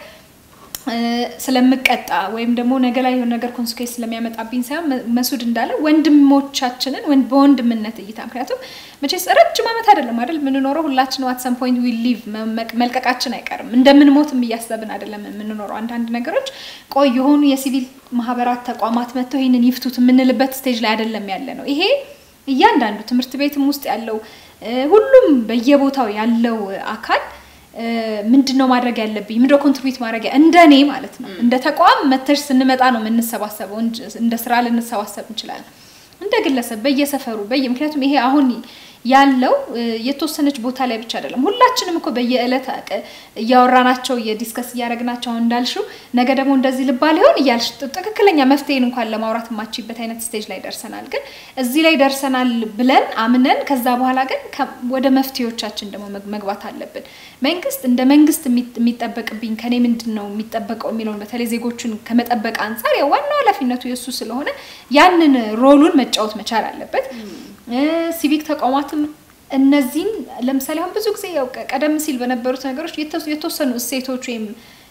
ስለምቀጣ ወይም ደግሞ ነገ ላይ የሆነ ነገር ኮንስኩዌንስ ስለሚያመጣብኝ ሳይሆን መስዑድ እንዳለ ወንድሞቻችንን በወንድምነት እይታ ምክንያቱም መቼስ ረጅም ዓመት አይደለም አይደል የምንኖረው ሁላችን ዋት ሰም ፖይንት ዊ ሊቭ መልቀቃችን አይቀርም እንደምንሞትም እያሰብን አይደለም የምንኖረው አንዳንድ ነገሮች ቆይ የሆኑ የሲቪል ማህበራት ተቋማት መጥተው ይህንን ይፍቱት የምንልበት ስቴጅ ላይ አይደለም ያለ ነው ይሄ እያንዳንዱ ትምህርት ቤትም ውስጥ ያለው ሁሉም በየቦታው ያለው አካል ምንድን ነው ማድረግ ያለብኝ ምንድነው ኮንትሪቢዩት ማድረግ እንደ እኔ ማለት ነው እንደ ተቋም መተሽ ስንመጣ ነው የምንሰባሰበው እንደ ስራ ልንሰባሰብ እንችላለን እንደ ግለሰብ በየሰፈሩ በየ ምክንያቱም ይሄ አሁን ያለው የተወሰነች ቦታ ላይ ብቻ አይደለም። ሁላችንም እኮ በየዕለት እያወራናቸው የዲስከስ እያደረግናቸው አሁን እንዳልሽው ነገ ደግሞ እንደዚህ ልባል ይሆን እያልሽ ትክክለኛ መፍትሄን እንኳን ለማውራት የማችበት አይነት ስቴጅ ላይ ደርሰናል። ግን እዚህ ላይ ደርሰናል ብለን አምነን ከዛ በኋላ ግን ወደ መፍትሄዎቻችን ደግሞ መግባት አለብን። መንግስት እንደ መንግስት የሚጠበቅብኝ ከኔ ምንድን ነው የሚጠበቀው የሚለውን በተለይ ዜጎቹን ከመጠበቅ አንጻር ዋናው ኃላፊነቱ የእሱ ስለሆነ ያንን ሮሉን መጫወት መቻል አለበት። ሲቪክ ተቋማትም እነዚህን ለምሳሌ አሁን ብዙ ጊዜ ያው ቀደም ሲል በነበሩት ነገሮች የተወሰኑ እሴቶች ወይም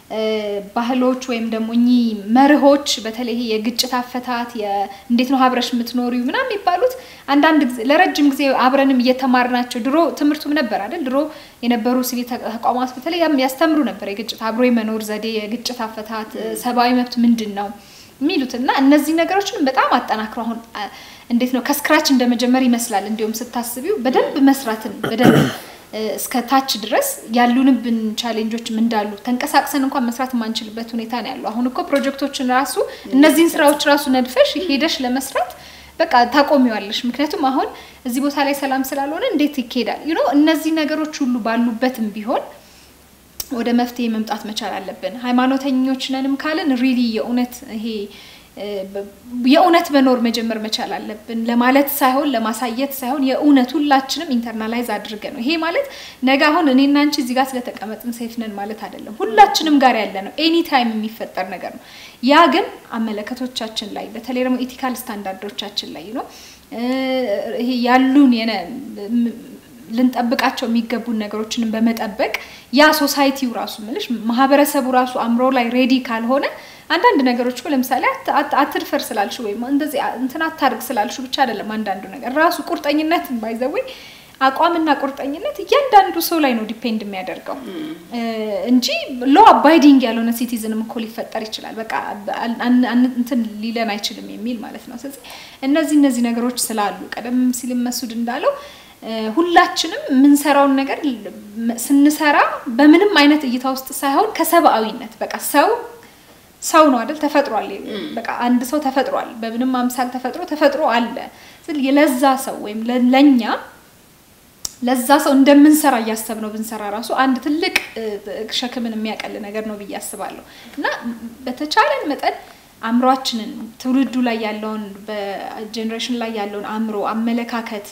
ባህሎች ወይም ደግሞ እኚህ መርሆች በተለይ የግጭት አፈታት እንዴት ነው አብረሽ የምትኖሪው ምናምን የሚባሉት አንዳንድ ጊዜ ለረጅም ጊዜ አብረንም እየተማርናቸው ድሮ ትምህርቱም ነበር አይደል? ድሮ የነበሩ ሲቪል ተቋማት በተለይ ያስተምሩ ነበር የግጭት አብሮ የመኖር ዘዴ፣ የግጭት አፈታት፣ ሰብአዊ መብት ምንድን ነው የሚሉት እና እነዚህ ነገሮችን በጣም አጠናክሮ አሁን እንዴት ነው ከስክራች እንደመጀመር ይመስላል። እንዲሁም ስታስቢው በደንብ መስራትን በደንብ እስከ ታች ድረስ ያሉንብን ቻሌንጆችም እንዳሉ ተንቀሳቅሰን እንኳን መስራት የማንችልበት ሁኔታ ነው ያለው። አሁን እኮ ፕሮጀክቶችን ራሱ እነዚህን ስራዎች ራሱ ነድፈሽ ሄደሽ ለመስራት በቃ ታቆሚዋለሽ። ምክንያቱም አሁን እዚህ ቦታ ላይ ሰላም ስላልሆነ እንዴት ይካሄዳል? ዩኖ እነዚህ ነገሮች ሁሉ ባሉበትም ቢሆን ወደ መፍትሄ መምጣት መቻል አለብን። ሃይማኖተኞች ነንም ካልን ሪሊ የእውነት ይሄ የእውነት መኖር መጀመር መቻል አለብን ለማለት ሳይሆን ለማሳየት ሳይሆን የእውነት ሁላችንም ኢንተርናላይዝ አድርገ ነው። ይሄ ማለት ነገ አሁን እኔና አንቺ እዚህ ጋር ስለተቀመጥን ሴፍ ነን ማለት አይደለም። ሁላችንም ጋር ያለ ነው። ኤኒ ታይም የሚፈጠር ነገር ነው። ያ ግን አመለከቶቻችን ላይ በተለይ ደግሞ ኢቲካል ስታንዳርዶቻችን ላይ ነው ይሄ ያሉን ልንጠብቃቸው የሚገቡን ነገሮችንም በመጠበቅ ያ ሶሳይቲው ራሱ ምልሽ ማህበረሰቡ ራሱ አእምሮ ላይ ሬዲ ካልሆነ አንዳንድ ነገሮች እኮ ለምሳሌ አትድፈር ስላልሽ ወይም እንደዚህ እንትን አታርግ ስላልሽ ብቻ አይደለም። አንዳንዱ ነገር ራሱ ቁርጠኝነት ባይዘዌ አቋምና ቁርጠኝነት እያንዳንዱ ሰው ላይ ነው ዲፔንድ የሚያደርገው እንጂ ሎ አባይዲንግ ያልሆነ ሲቲዝንም እኮ ሊፈጠር ይችላል። በቃ እንትን ሊለን አይችልም የሚል ማለት ነው። ስለዚህ እነዚህ እነዚህ ነገሮች ስላሉ ቀደም ሲል መስዑድ እንዳለው ሁላችንም የምንሰራውን ነገር ስንሰራ በምንም አይነት እይታ ውስጥ ሳይሆን ከሰብአዊነት በቃ ሰው ሰው ነው አይደል? ተፈጥሯል። በቃ አንድ ሰው ተፈጥሯል። በምንም አምሳል ተፈጥሮ ተፈጥሮ አለ። ስለዚህ ለዛ ሰው ወይም ለኛ ለዛ ሰው እንደምንሰራ እያሰብነው ብንሰራ ራሱ አንድ ትልቅ ሸክምን የሚያቀል ነገር ነው ብዬ አስባለሁ እና በተቻለን መጠን አእምሯችንን ትውልዱ ላይ ያለውን በጀኔሬሽን ላይ ያለውን አእምሮ፣ አመለካከት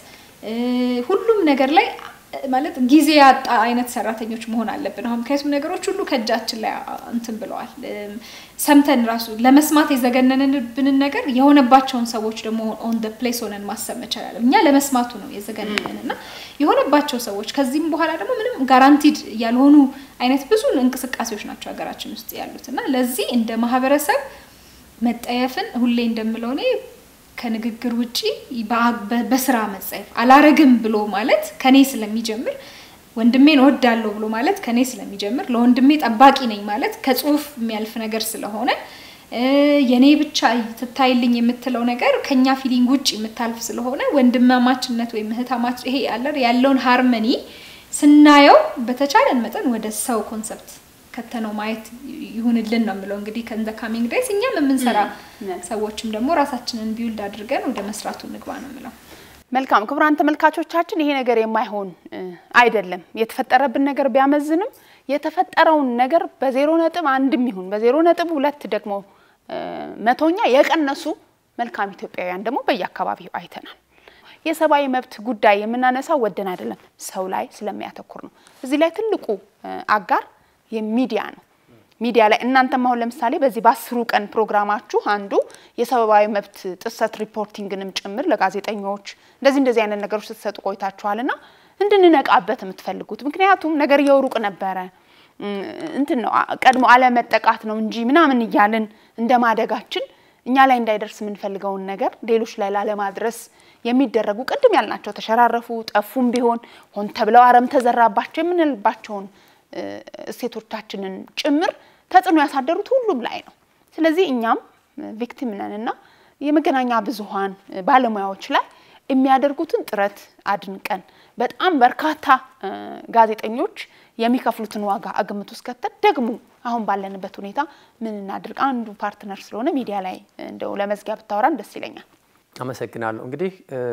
ሁሉም ነገር ላይ ማለት ጊዜ ያጣ አይነት ሰራተኞች መሆን አለብን። አሁን ምክንያቱም ነገሮች ሁሉ ከእጃችን ላይ እንትን ብለዋል። ሰምተን ራሱ ለመስማት የዘገነንብንን ነገር የሆነባቸውን ሰዎች ደግሞ ኦን ደ ፕሌስ ሆነን ማሰብ መቻል እኛ ለመስማቱ ነው የዘገነንን እና የሆነባቸው ሰዎች ከዚህም በኋላ ደግሞ ምንም ጋራንቲድ ያልሆኑ አይነት ብዙ እንቅስቃሴዎች ናቸው ሀገራችን ውስጥ ያሉት እና ለዚህ እንደ ማህበረሰብ መጠየፍን ሁሌ እንደምለው እኔ ከንግግር ውጪ በስራ መጸየፍ አላረግም ብሎ ማለት ከኔ ስለሚጀምር ወንድሜን እወዳለሁ ብሎ ማለት ከኔ ስለሚጀምር ለወንድሜ ጠባቂ ነኝ ማለት ከጽሁፍ የሚያልፍ ነገር ስለሆነ የኔ ብቻ ትታይልኝ የምትለው ነገር ከኛ ፊሊንግ ውጭ የምታልፍ ስለሆነ ወንድማማችነት ወይም እህታማች ይሄ ያለውን ሃርመኒ ስናየው በተቻለን መጠን ወደ ሰው ኮንሰፕት ከተነው ማየት ይሁንልን ነው የምለው። እንግዲህ ከንዘ ካሚንግ ዴይስ እኛም የምንሰራ ሰዎችም ደግሞ ራሳችንን ቢውልድ አድርገን ወደ መስራቱ እንግባ ነው የምለው። መልካም ክቡራን ተመልካቾቻችን፣ ይሄ ነገር የማይሆን አይደለም። የተፈጠረብን ነገር ቢያመዝንም የተፈጠረውን ነገር በዜሮ ነጥብ አንድም ይሁን በዜሮ ነጥብ ሁለት ደግሞ መቶኛ የቀነሱ መልካም ኢትዮጵያውያን ደግሞ በየአካባቢው አይተናል። የሰብአዊ መብት ጉዳይ የምናነሳው ወደን አይደለም፣ ሰው ላይ ስለሚያተኩር ነው። እዚህ ላይ ትልቁ አጋር የሚዲያ ነው። ሚዲያ ላይ እናንተም አሁን ለምሳሌ በዚህ በአስሩ ቀን ፕሮግራማችሁ አንዱ የሰብአዊ መብት ጥሰት ሪፖርቲንግንም ጭምር ለጋዜጠኞች እንደዚህ እንደዚህ አይነት ነገሮች ስትሰጡ ቆይታችኋልና እንድንነቃበት የምትፈልጉት ምክንያቱም ነገር የውሩቅ ነበረ እንትን ነው ቀድሞ አለመጠቃት ነው እንጂ ምናምን እያልን እንደ ማደጋችን እኛ ላይ እንዳይደርስ የምንፈልገውን ነገር ሌሎች ላይ ላለማድረስ የሚደረጉ ቅድም ያልናቸው ተሸራረፉ፣ ጠፉም ቢሆን ሆን ተብለው አረም ተዘራባቸው የምንልባቸውን እሴቶቻችንን ጭምር ተጽዕኖ ያሳደሩት ሁሉም ላይ ነው። ስለዚህ እኛም ቪክቲም ነን እና የመገናኛ ብዙኃን ባለሙያዎች ላይ የሚያደርጉትን ጥረት አድንቀን በጣም በርካታ ጋዜጠኞች የሚከፍሉትን ዋጋ ግምት ውስጥ ከተን ደግሞ አሁን ባለንበት ሁኔታ ምን እናድርግ? አንዱ ፓርትነር ስለሆነ ሚዲያ ላይ እንደው ለመዝጊያ ብታወራን ደስ ይለኛል። አመሰግናለሁ። እንግዲህ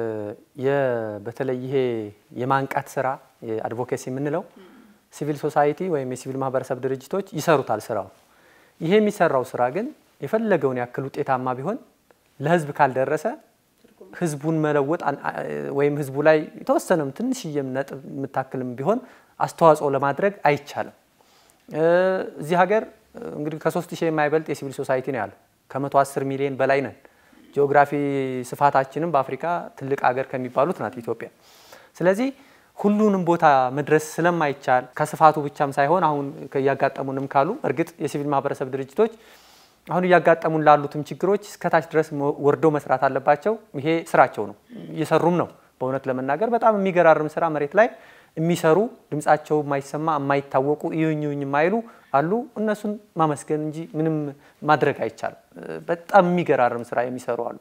በተለይ ይሄ የማንቃት ስራ የአድቮኬሲ የምንለው ሲቪል ሶሳይቲ ወይም የሲቪል ማህበረሰብ ድርጅቶች ይሰሩታል ስራው። ይሄ የሚሰራው ስራ ግን የፈለገውን ያክል ውጤታማ ቢሆን ለህዝብ ካልደረሰ ህዝቡን መለወጥ ወይም ህዝቡ ላይ የተወሰነም ትንሽዬም ነጥብ የምታክልም ቢሆን አስተዋጽኦ ለማድረግ አይቻልም። እዚህ ሀገር እንግዲህ ከሶስት ሺህ የማይበልጥ የሲቪል ሶሳይቲ ነው ያለው። ከመቶ አስር ሚሊዮን በላይ ነን። ጂኦግራፊ ስፋታችንም በአፍሪካ ትልቅ ሀገር ከሚባሉት ናት ኢትዮጵያ። ስለዚህ ሁሉንም ቦታ መድረስ ስለማይቻል ከስፋቱ ብቻም ሳይሆን አሁን እያጋጠሙንም ካሉ እርግጥ የሲቪል ማህበረሰብ ድርጅቶች አሁን እያጋጠሙን ላሉትም ችግሮች እስከታች ድረስ ወርደው መስራት አለባቸው። ይሄ ስራቸው ነው፣ እየሰሩም ነው። በእውነት ለመናገር በጣም የሚገራርም ስራ መሬት ላይ የሚሰሩ ድምጻቸው የማይሰማ የማይታወቁ እዩኝ እዩኝ የማይሉ አሉ። እነሱን ማመስገን እንጂ ምንም ማድረግ አይቻልም። በጣም የሚገራርም ስራ የሚሰሩ አሉ።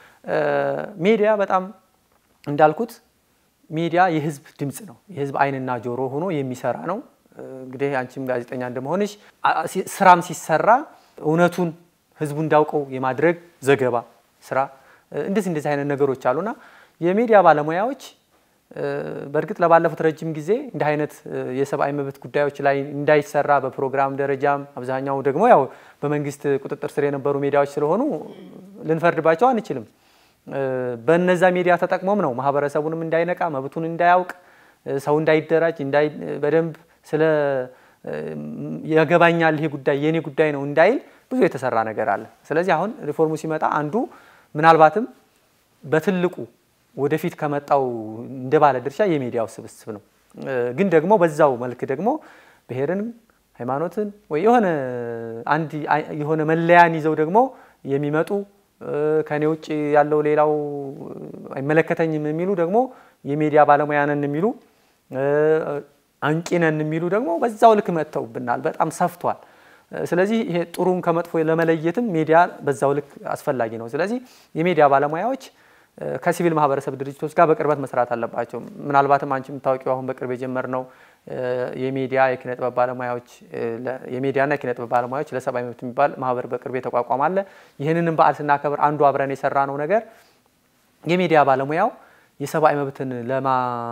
ሚዲያ በጣም እንዳልኩት ሚዲያ የህዝብ ድምፅ ነው። የህዝብ አይንና ጆሮ ሆኖ የሚሰራ ነው። እንግዲህ አንቺም ጋዜጠኛ እንደመሆንሽ ስራም ሲሰራ እውነቱን ህዝቡ እንዳውቀው የማድረግ ዘገባ ስራ እንደዚህ እንደዚህ አይነት ነገሮች አሉና የሚዲያ ባለሙያዎች በእርግጥ ለባለፉት ረጅም ጊዜ እንዲህ አይነት የሰብአዊ መብት ጉዳዮች ላይ እንዳይሰራ በፕሮግራም ደረጃም አብዛኛው ደግሞ ያው በመንግስት ቁጥጥር ስር የነበሩ ሚዲያዎች ስለሆኑ ልንፈርድባቸው አንችልም። በነዛ ሚዲያ ተጠቅሞም ነው ማህበረሰቡንም እንዳይነቃ መብቱን እንዳያውቅ ሰው እንዳይደራጅ በደንብ ስለ ያገባኛል ይሄ ጉዳይ የኔ ጉዳይ ነው እንዳይል ብዙ የተሰራ ነገር አለ። ስለዚህ አሁን ሪፎርሙ ሲመጣ አንዱ ምናልባትም በትልቁ ወደፊት ከመጣው እንደ ባለ ድርሻ የሚዲያው ስብስብ ነው። ግን ደግሞ በዛው መልክ ደግሞ ብሔርን፣ ሃይማኖትን ወይ የሆነ አንድ የሆነ መለያን ይዘው ደግሞ የሚመጡ ከኔ ውጭ ያለው ሌላው አይመለከተኝም የሚሉ ደግሞ የሚዲያ ባለሙያ ነን የሚሉ አንቂ ነን የሚሉ ደግሞ በዛው ልክ መጥተውብናል። በጣም ሰፍቷል። ስለዚህ ይሄ ጥሩን ከመጥፎ ለመለየትም ሚዲያ በዛው ልክ አስፈላጊ ነው። ስለዚህ የሚዲያ ባለሙያዎች ከሲቪል ማህበረሰብ ድርጅቶች ጋር በቅርበት መስራት አለባቸው። ምናልባትም አንቺ የምታወቂው አሁን በቅርብ የጀመርነው የሚዲያ የኪነ ጥበብ ባለሙያዎች የሚዲያና የኪነ ጥበብ ባለሙያዎች ለሰብአዊ መብት የሚባል ማህበር በቅርብ የተቋቋመ አለ። ይህንንም በዓል ስናከብር አንዱ አብረን የሰራ ነው ነገር የሚዲያ ባለሙያው የሰብአዊ መብትን ለማ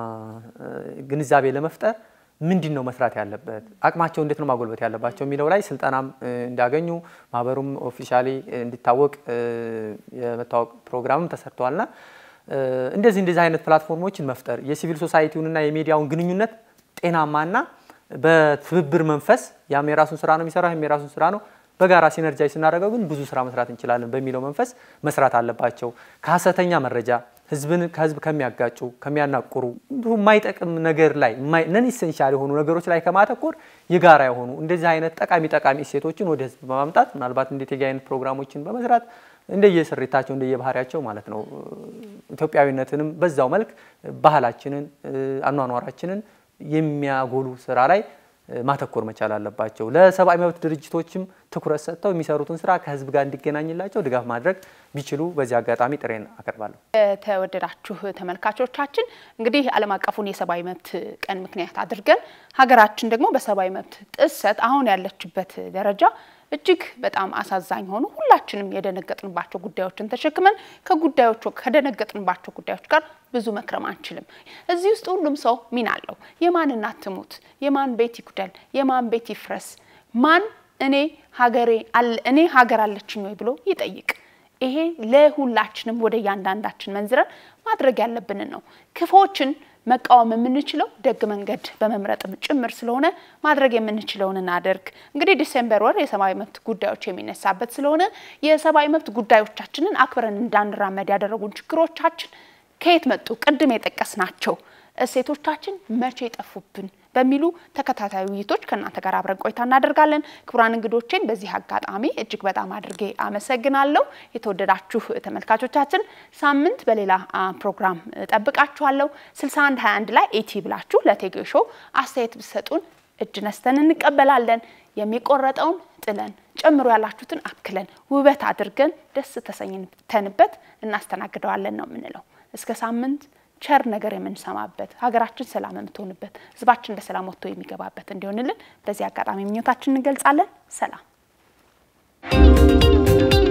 ግንዛቤ ለመፍጠር ምንድን ነው መስራት ያለበት፣ አቅማቸው እንዴት ነው ማጎልበት ያለባቸው የሚለው ላይ ስልጠናም እንዲያገኙ ማህበሩም ኦፊሻሊ እንዲታወቅ የመታወቅ ፕሮግራምም ተሰርተዋልና እንደዚህ እንደዚህ አይነት ፕላትፎርሞችን መፍጠር የሲቪል ሶሳይቲውንና የሚዲያውን ግንኙነት ጤናማና በትብብር መንፈስ ያም የራሱን ስራ ነው የሚሰራው፣ ይህም የራሱን ስራ ነው በጋራ ሲነርጃይ ስናደርገው ግን ብዙ ስራ መስራት እንችላለን በሚለው መንፈስ መስራት አለባቸው። ከሀሰተኛ መረጃ ህዝብን ከህዝብ ከሚያጋጩ ከሚያናቁሩ የማይጠቅም ነገር ላይ ነን ኢሴንሻል የሆኑ ነገሮች ላይ ከማተኮር የጋራ የሆኑ እንደዚህ አይነት ጠቃሚ ጠቃሚ እሴቶችን ወደ ህዝብ በማምጣት ምናልባት እንደ ቴጌ አይነት ፕሮግራሞችን በመስራት እንደየስሪታቸው እንደየባህሪያቸው ማለት ነው ኢትዮጵያዊነትንም በዛው መልክ ባህላችንን አኗኗራችንን የሚያጎሉ ስራ ላይ ማተኮር መቻል አለባቸው። ለሰብአዊ መብት ድርጅቶችም ትኩረት ሰጥተው የሚሰሩትን ስራ ከህዝብ ጋር እንዲገናኝላቸው ድጋፍ ማድረግ ቢችሉ በዚህ አጋጣሚ ጥሬን አቀርባለሁ። የተወደዳችሁ ተመልካቾቻችን እንግዲህ ዓለም አቀፉን የሰብአዊ መብት ቀን ምክንያት አድርገን ሀገራችን ደግሞ በሰብአዊ መብት ጥሰት አሁን ያለችበት ደረጃ እጅግ በጣም አሳዛኝ ሆኑ ሁላችንም የደነገጥንባቸው ጉዳዮችን ተሸክመን ከጉዳዮቹ ከደነገጥንባቸው ጉዳዮች ጋር ብዙ መክረም አንችልም። እዚህ ውስጥ ሁሉም ሰው ሚና አለው። የማን እናት ትሙት፣ የማን ቤት ይጉደል፣ የማን ቤት ይፍረስ፣ ማን እኔ ሀገሬ እኔ ሀገር አለችኝ ወይ ብሎ ይጠይቅ። ይሄ ለሁላችንም ወደ እያንዳንዳችን መንዝረን ማድረግ ያለብንን ነው። ክፎችን መቃወም የምንችለው ደግ መንገድ በመምረጥም ጭምር ስለሆነ ማድረግ የምንችለውን እናደርግ። እንግዲህ ዲሴምበር ወር የሰብአዊ መብት ጉዳዮች የሚነሳበት ስለሆነ የሰብአዊ መብት ጉዳዮቻችንን አክብረን እንዳንራመድ ያደረጉን ችግሮቻችን ከየት መጡ? ቅድም የጠቀስናቸው እሴቶቻችን መቼ ጠፉብን? በሚሉ ተከታታይ ውይይቶች ከእናንተ ጋር አብረን ቆይታ እናደርጋለን። ክቡራን እንግዶቼን በዚህ አጋጣሚ እጅግ በጣም አድርጌ አመሰግናለሁ። የተወደዳችሁ ተመልካቾቻችን ሳምንት በሌላ ፕሮግራም ጠብቃችኋለሁ። 6121 ላይ ኤቲ ብላችሁ ለቴጌ ሾው አስተያየት ብትሰጡን እጅ ነስተን እንቀበላለን። የሚቆረጠውን ጥለን ጨምሮ ያላችሁትን አክለን ውበት አድርገን ደስ ተሰኝተንበት እናስተናግደዋለን ነው የምንለው። እስከ ሳምንት ቸር ነገር የምንሰማበት ሀገራችን ሰላም የምትሆንበት ሕዝባችን በሰላም ወጥቶ የሚገባበት እንዲሆንልን በዚህ አጋጣሚ ምኞታችን እንገልጻለን። ሰላም